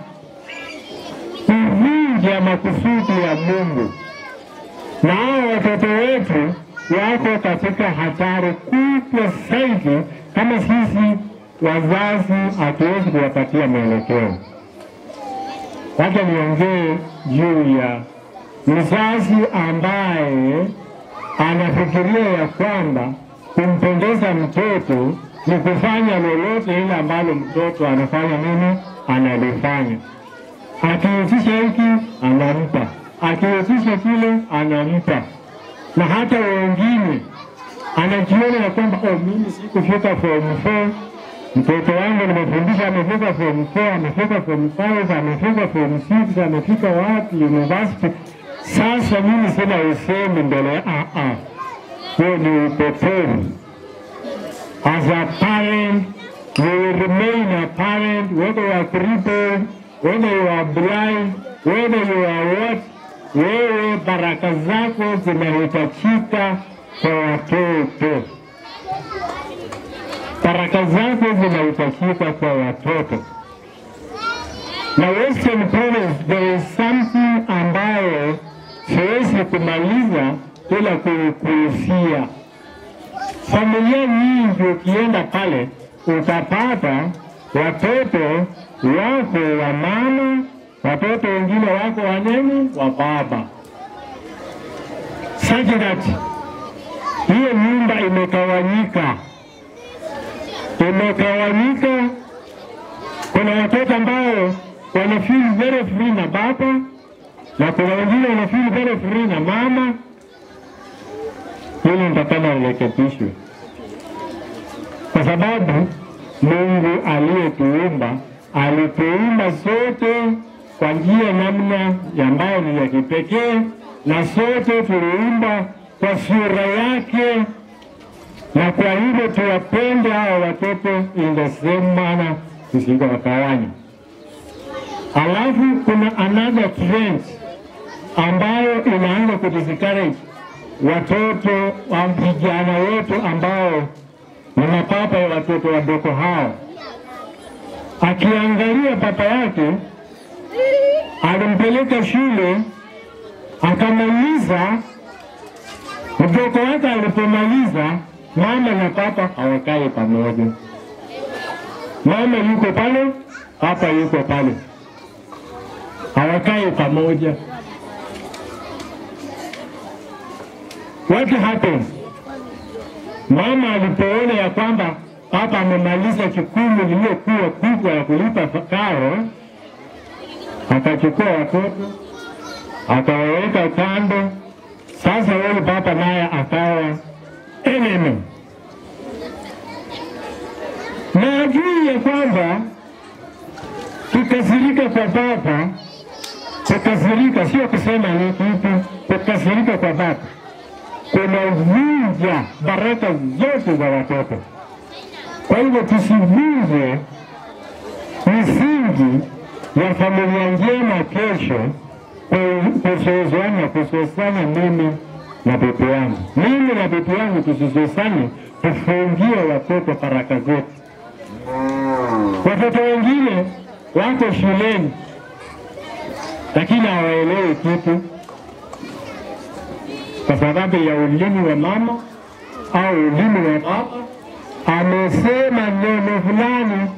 kuvunja makusudi ya Mungu, na hao watoto wetu wako katika hatari kubwa zaidi kama sisi wazazi hatuwezi kuwapatia mwelekeo. Wacha niongee juu ya mzazi ambaye anafikiria ya kwamba kumpendeza mtoto ni kufanya lolote ile ambalo mtoto anafanya nini, analifanya akiitisha hiki anampa, akiitisha kile anampa, na hata wengine anajiona ya kwamba oh, mimi sikufika form 4 mtoto wangu nimefundisha amefika form 4, amefika form 5, amefika form 6, amefika wapi university. Sasa mimi sina usemi mbele ya ah ah, huo ni upotovu. As a parent, you will remain a parent whether you are crippled whether you are blind, whether you are what, wewe baraka zako zinahitajika kwa watoto. Baraka zako zinahitajika kwa watoto. Na Western Province there is something ambayo kumaliza bila kukuhusia. Familia nyingi ukienda pale utapata watoto wako wa mama, watoto wengine wako wa nini, wa baba. Such that hiyo nyumba imegawanyika, imegawanyika. Kuna watoto ambao wana feel very free na baba na kuna wengine wana feel very free na mama. Hili nitakana lirekebishwe, kwa sababu Mungu aliyetuumba alituumba sote kwa njia namna ambayo ni ya kipekee, na sote tuliumba kwa sura yake, na kwa hivyo tuwapende hawa watoto in the same manner, tusiwagawanye. Alafu kuna another trend ambayo inaanza kudiscourage watoto wa vijana wetu ambao ni mapapa ya watoto wadogo hao. Akiangalia papa yake alimpeleka shule akamaliza, mtoto wake alipomaliza, mama na papa hawakai pamoja. Mama yuko pale, papa yuko pale, hawakai pamoja. What happened? Mama alipoona ya kwamba papa amemaliza jukumu lililokuwa kubwa ya kulipa karo, akachukua watoto akawaweka kando. Sasa huyu papa naye akawa enemy, na ajui ya kwamba kukasirika kwa papa, kukasirika sio kusema ni kitu, kukasirika kwa papa kunavunja baraka zote za watoto. Kwa hivyo tusivunje misingi ya familia njema kesho, kusozana kusosana mimi na bibi yangu, mimi na bibi yangu tusisosane, tufungie watoto baraka zetu. Watoto wengine wako shuleni lakini hawaelewi kitu kwa sababu ya ulimi wa mama au ulimi wa baba amesema neno fulani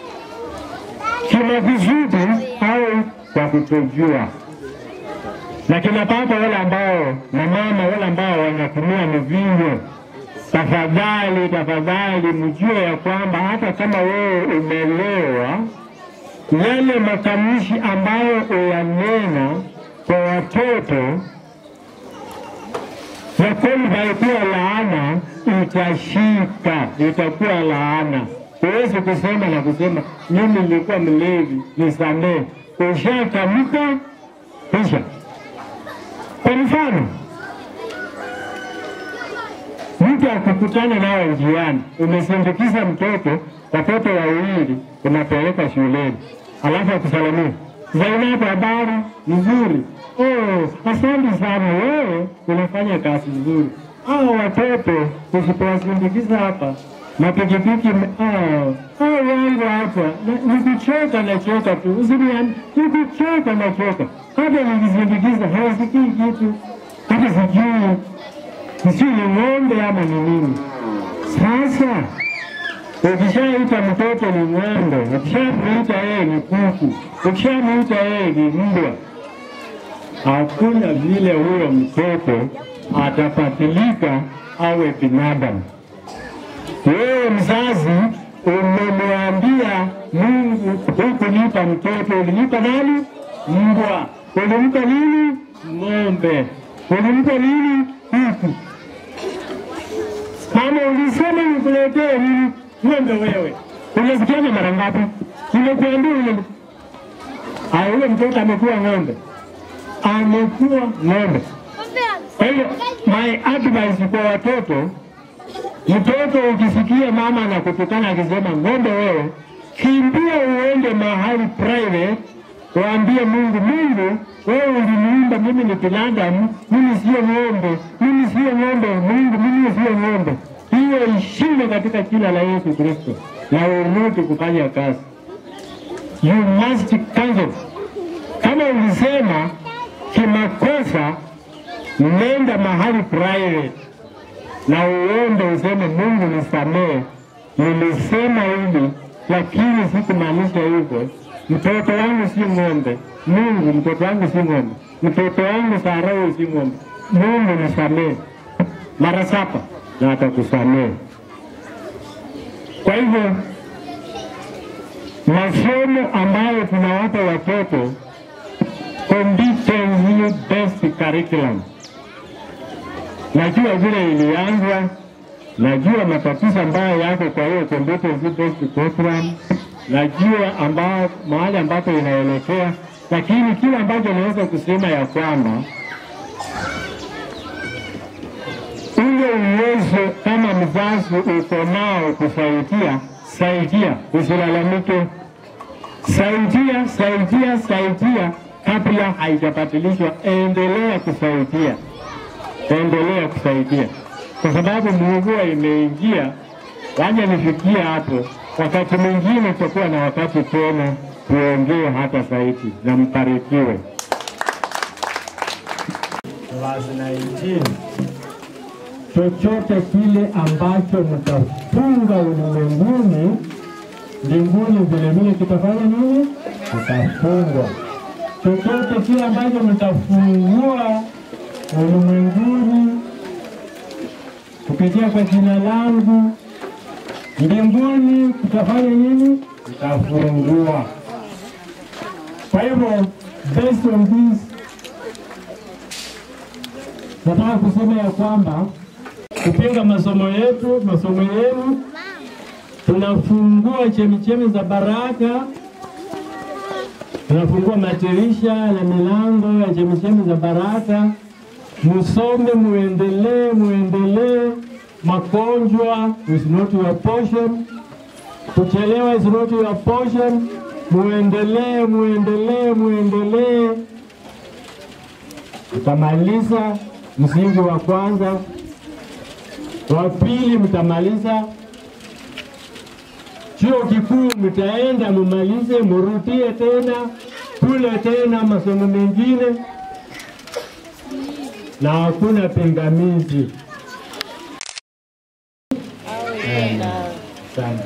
kimakusudi au kwa kutojua. Na kina baba wale ambao na mama wale ambao wanatumia mvinyo, tafadhali tafadhali mjue ya kwamba hata kama wewe umelewa, yale matamshi ambayo uyanena kwa watoto ya kwamba ikuwa laana itashika, itakuwa laana. Huwezi kusema na kusema mimi nilikuwa mlevi, nisamee. Ushatamka kisha. Kwa mfano, mtu akukutana nawe njiani, umesindikiza mtoto, watoto wawili, unapeleka shuleni, alafu akusalamia Zainabu, habari nzuri. Oh, asante sana, wewe unafanya kazi nzuri. Hao watoto usipowasindikiza hapa mapikipiki, hao wangu hapa, na- nikuchoka nachoka tu, usiniambie nikuchoka nachoka, hata nikisindikiza hawasikii kitu, hata sijui sijui ni ng'ombe ama ni nini. Sasa ukishaita mtoto ni ng'ombe, ukishamuita yeye ni kuku, ukishamuita yeye ni mbwa, hakuna vile huyo mtoto atapatilika awe binadamu. Wewe mzazi umemwambia Mungu, hukunipa mtoto, ulinipa nani? Mbwa. Ulimpa nini? Ng'ombe. Ulimpa nini? Kuku. Mama, ulisema nikuletee nini? Ng'ombe wewe. Unasikiaga mara ngapi? Nimekuambia ule Ah, ule mtoto amekuwa ng'ombe, amekuwa ng'ombe. Kwa hiyo my advice kwa watoto, mtoto ukisikia mama anakutukana akisema ng'ombe wewe, kimbia uende mahali private, waambie Mungu, Mungu wewe uliniumba mimi ni binadamu, mimi sio ng'ombe, mimi sio ng'ombe, Mungu mimi sio ng'ombe. Hiyo ishinde katika jina la Yesu Kristo, na urudi kufanya kazi. You must cancel. Kama ulisema kimakosa nenda mahali private na uombe useme, Mungu nisamehe, nilisema hivi lakini sikumaanisha hivyo. Mtoto wangu si ng'ombe, Mungu, mtoto wangu si ng'ombe, mtoto wangu Farao si ng'ombe, Mungu nisamehe mara saba na atakusamehe. Kwa hivyo masomo ambayo tunawapa watoto competence based curriculum. Najua vile ilianzwa, najua matatizo ambayo yako kwa hiyo competence based curriculum, najua ambao mahali ambapo inaelekea, lakini kile ambacho naweza kusema ya kwamba ule uwezo kama mzazi uko nao kusaidia, saidia, usilalamike, saidia, saidia, saidia kabla haijabadilishwa. Endelea kusaidia, endelea kusaidia, kwa sababu mvua imeingia. Waje nifikie hapo, wakati mwingine tutakuwa na wakati tena tuongee hata zaidi, na mbarikiwe.
Verse 19 chochote kile ambacho mtafunga ulimwenguni, mbinguni vilevile kitafanya nini? Kitafungwa. Chochote kile ambacho mtafungua ulimwenguni kupitia kwa jina langu, mbinguni kitafanya nini? Kitafungua. Kwa hivyo based on this nataka kusema ya kwamba kupinga masomo yetu, masomo yenu, tunafungua chemichemi za baraka, tunafungua madirisha ya milango ya chemichemi za baraka. Musome, muendelee, muendelee. Magonjwa is not your portion, kuchelewa is not your portion. Muendelee, muendelee, muendelee. Utamaliza msingi wa kwanza, wa pili mtamaliza chuo kikuu, mtaenda mumalize, murudie tena kule tena masomo mengine, na hakuna pingamizi. Sana.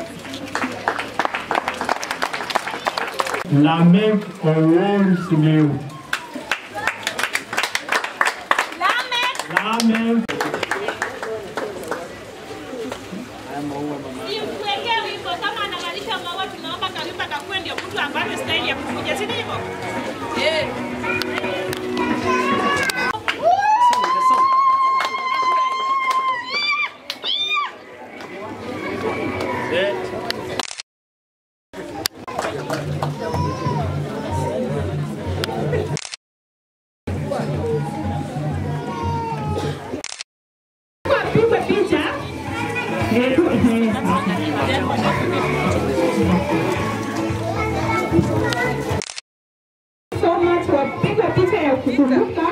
Lamek Owol Simiu. Lamek.
Simkuwekee wimbo kama anamalisha maua, tunaomba kawimba kakuwe ndio mtu ambaye staili ya kukuja, si ndivyo? Eh.
Pigwe picha. Eh, tu- eh, So much wapigwa picha ya kukumbuka.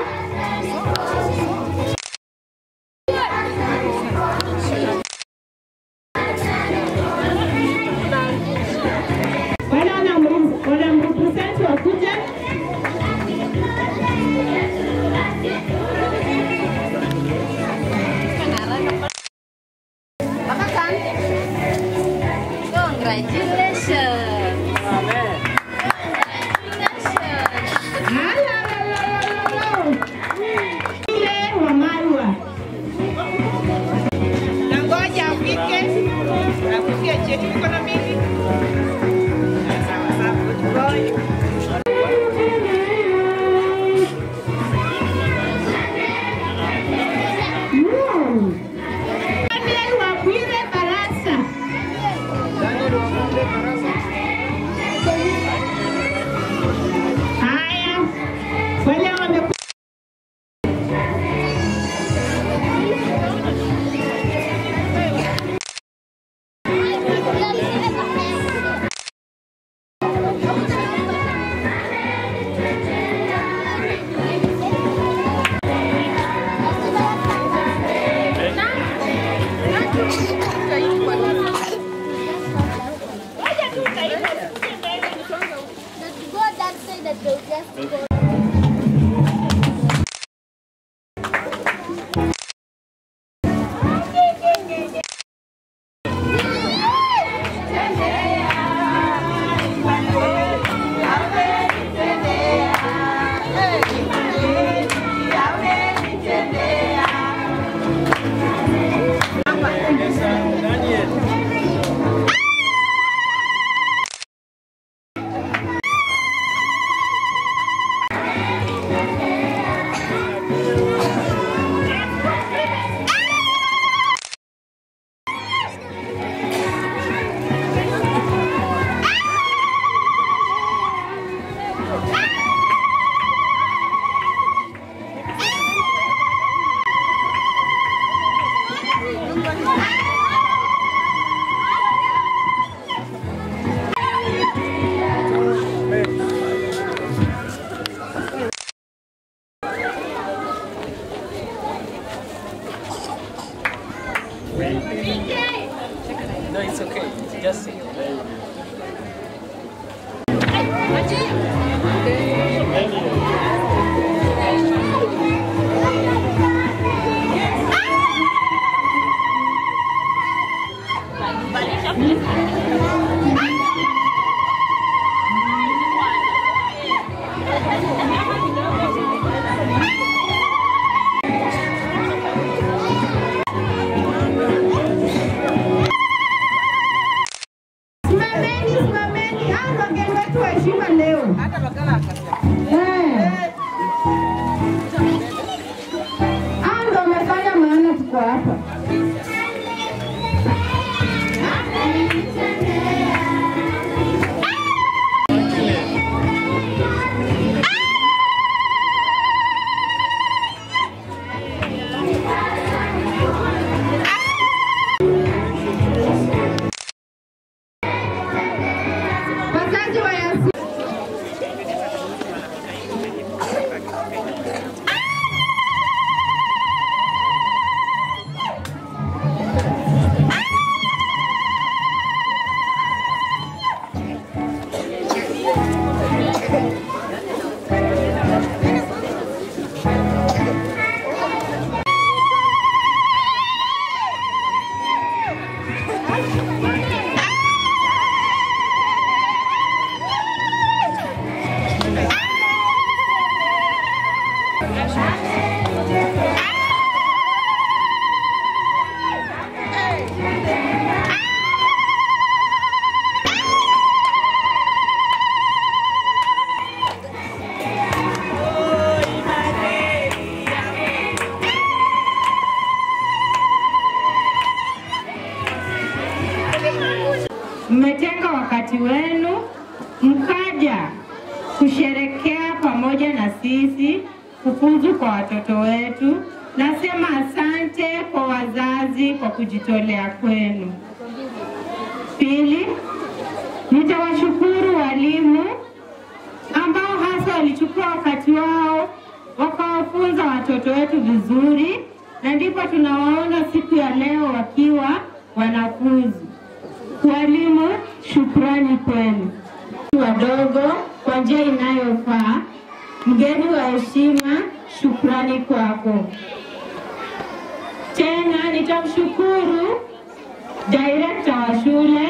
Wale wanamru- wanamrepresent wakuje.
Congratulations.
Ile wa Marwa.
Na ngoja afike, afikie cheti mikono mingi. Sawa sawa, good boy.
Daniel Wabwire Barasa. Haya, wale wame
Go that side that they'll just go.
Eh. Hao ndio wamefanya maana tuko hapa. Wazazi wa Yasin mmetenga wakati wenu mkaja kusherekea pamoja na sisi kufuzu kwa watoto wetu. Nasema asante kwa wazazi kwa kujitolea kwenu. Pili, nitawashukuru walimu ambao hasa walichukua wakati wao wakawafunza watoto wetu vizuri, na ndipo tunawaona siku ya leo wakiwa wanafunzi. Walimu, shukrani kwenu. Wadogo kwa njia inayofaa. Mgeni wa heshima, shukrani kwako. Tena nitamshukuru direkta wa shule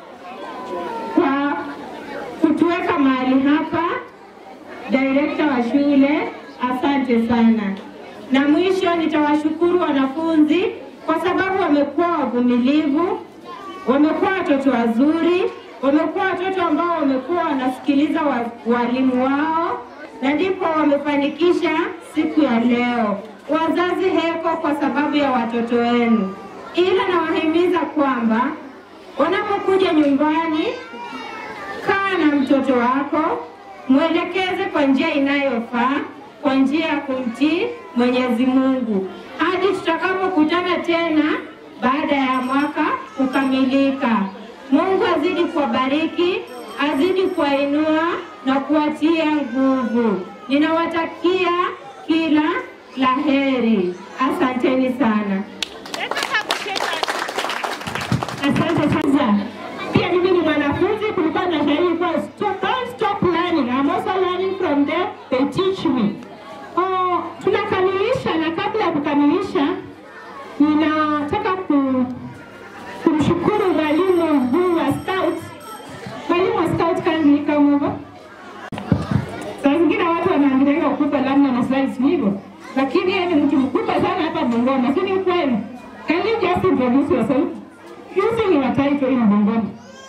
kwa kutuweka mahali hapa. Direkta wa shule, asante sana. Na mwisho nitawashukuru wanafunzi kwa sababu wamekuwa wavumilivu wamekuwa watoto wazuri, wamekuwa watoto ambao wamekuwa wanasikiliza wa, walimu wao na ndipo wamefanikisha siku ya leo. Wazazi heko kwa sababu ya watoto wenu, ila nawahimiza kwamba wanapokuja nyumbani, kaa na mtoto wako, mwelekeze kwa njia inayofaa, kwa njia ya kumtii Mwenyezi Mungu hadi tutakapokutana tena baada ya mwaka kukamilika. Mungu azidi kuwabariki, azidi kuwainua na kuwatia nguvu. Ninawatakia kila la heri. Asanteni sana.
Asante sana. Pia mimi ni mwanafunzi, kulikuwa na shairi kwa stop, don't stop learning. I'm also learning from them, they teach me. Oh, tunakamilisha na kabla ya kukamilisha ninataka ku, kumshukuru mwalimu mkuu wa scout. Mwalimu wa scout kindly come over. Saa zingine watu wanaangalia ukubwa labda na slides hivyo, lakini yeye ni mtu mkubwa sana hapa Bungoma, si ni ukweli? Can you just introduce yourself using your title in Bungoma?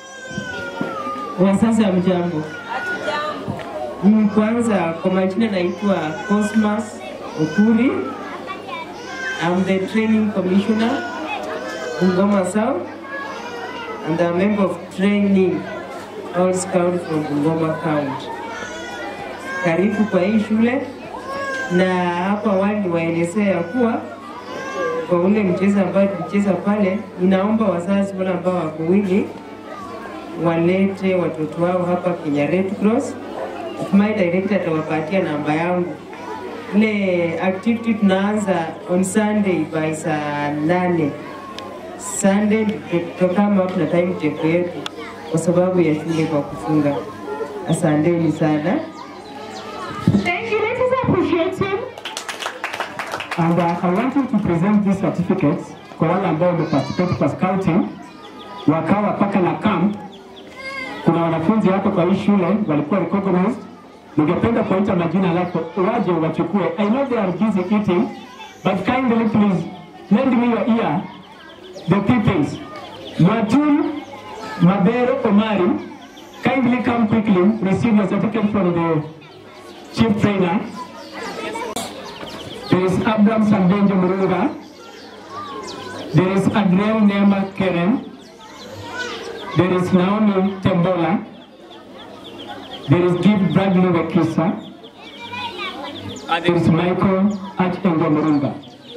Wazazi wa mjambo. Mm, Kwanza kwa majina naitwa Cosmas Okuri. I'm the training commissioner Bungoma South and I'm a member of training all scout from Bungoma County. Karibu kwa hii shule na hapa awali niwaelezea ya kuwa kwa ule mchezo ambao tulicheza pale, ninaomba wazazi wale ambao wako wingi walete watoto wao hapa Kenya Red Cross. My director atawapatia namba yangu. Ile activity tunaanza on Sunday by saa nane. Sunday tutokama tuna time table yetu kwa sababu ya shule kwa kufunga. Asanteni sana.
Thank you. Let us appreciate him.
And uh, I want you to present these certificates kwa wale ambao wameparticipate kwa scouting wakawa paka na camp. Kuna wanafunzi hapa kwa hii shule walikuwa recognized. Ningependa kuwaita majina lako waje wachukue. I know they are busy eating, but kindly please lend me your ear. The pupils, Matul Mabero Omari, kindly come quickly, receive your certificate from the
chief trainer. There is Abraham Sambenjo Murunga. There is Adriel Neema Keren. There is Naomi Tembola. There is Gibb Bradley Wekisa. And there is Michael Achengo Murunga.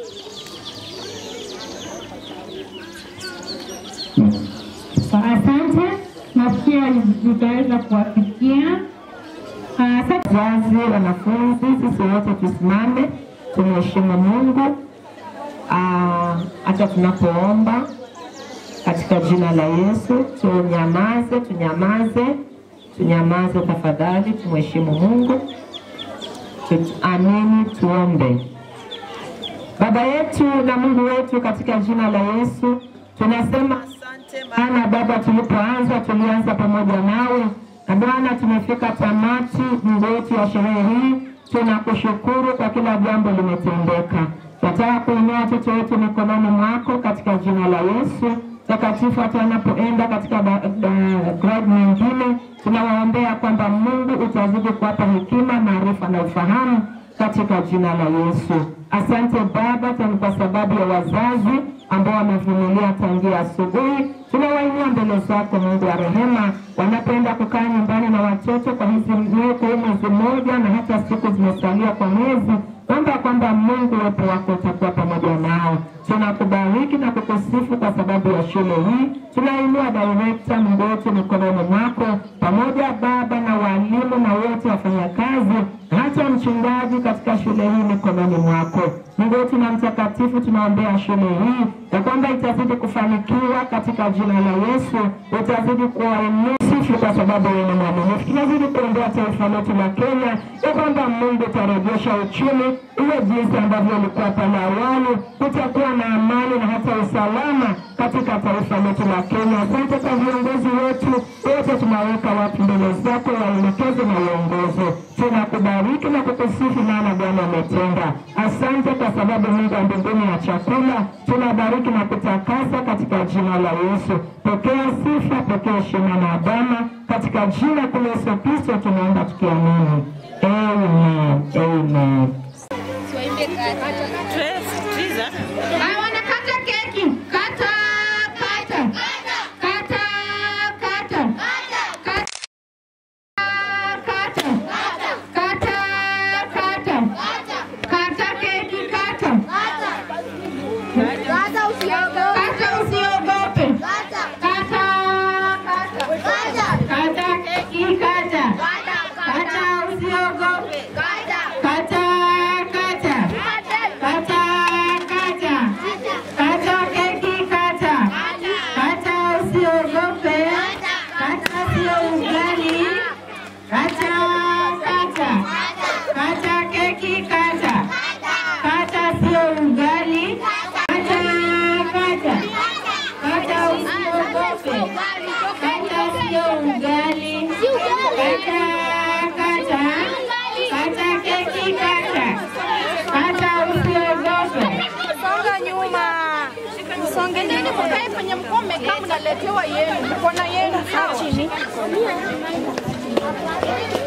Sa- Asante, nafikiri nitaweza kuwafikia. Ah, Asante wazazi, wanafunzi, sisi wote tusimame tumheshimu Mungu Ah, hata tunapoomba katika jina la Yesu. Tunyamaze, tunyamaze, tunyamaze tafadhali, tumheshimu Mungu. Tuamini, tuombe. Baba yetu na Mungu wetu, katika jina la Yesu tunasema asante, maana Baba, tulipoanza tulianza pamoja nawe, na Bwana tumefika tamati Mungu wetu ya sherehe hii. Tunakushukuru kwa kila jambo limetendeka. Nataka kuinua watoto wetu mikononi mwako katika jina la Yesu takatifu. Hata wanapoenda katika da- da- grade nyingine, tunawaombea kwamba Mungu utazidi kuwapa hekima, maarifa na ufahamu katika jina la Yesu. Asante Baba, tena kwa sababu ya wazazi ambao wamevumilia tangia asubuhi. Tunawainua mbele zako Mungu wa rehema, wanapoenda kukaa nyumbani na watoto kwa hizi miaka hii mwezi mmoja na hata siku zimesalia kwa mwezi, omba kwamba Mungu uwepo wako utakuwa pamoja nao. Tunakubariki na kukusifu kwa sababu ya shule hii. Tunainua direkta Mungu wetu mikononi mwako, pamoja Baba na walimu na wote wafanyakazi, hata mchungaji katika shule hii mikononi mwako. Mungu wetu na mtakatifu, tunaombea shule hii ya kwamba itazidi kufanikiwa katika jina la Yesu, utazidi kuwainua sifu kwa sababu wewe ni mwaminifu. Tunazidi kuombea taifa letu la Kenya ya kwamba Mungu utarejesha uchumi uwe jinsi ambavyo ulikuwa pale awali, kutakuwa na amani na hata usalama katika taifa letu la Kenya. Asante kwa viongozi wetu wote, tunaweka watu mbele zako, waelekeze na uongozi. Tunakubariki na kukusifu, maana Bwana umetenda. Asante kwa sababu Mungu wa mbinguni ya chakula, tunabariki na kutakasa katika jina la Yesu. Pokea sifa, pokea heshima na adama katika jina kuu la Yesu Kristo tunaomba tukiamini. Amen. Amen.
I wanna cut a cake. Cut a, cut a, cut a, cut a, cut a, cut a, cut a, cut a, cut a cake, cut a. Kata usiogope. Kata, kata. Kata keki, kata. Kata usiogope. Kata, kata. Kata, kata. Kata keki, kata. Kata usiogope. Kata sio ugali. Kata, kata. Kata keki, kata. Kata sio ugali. Kata, kata. Kata usiogope. Kata sio ugali. Kata, kata. Kata keki, kata. Kata usiogope.
Songa nyuma. Msongeni mkae kwenye mkome kama mnaletewa yenu. Mko na yenu sawa.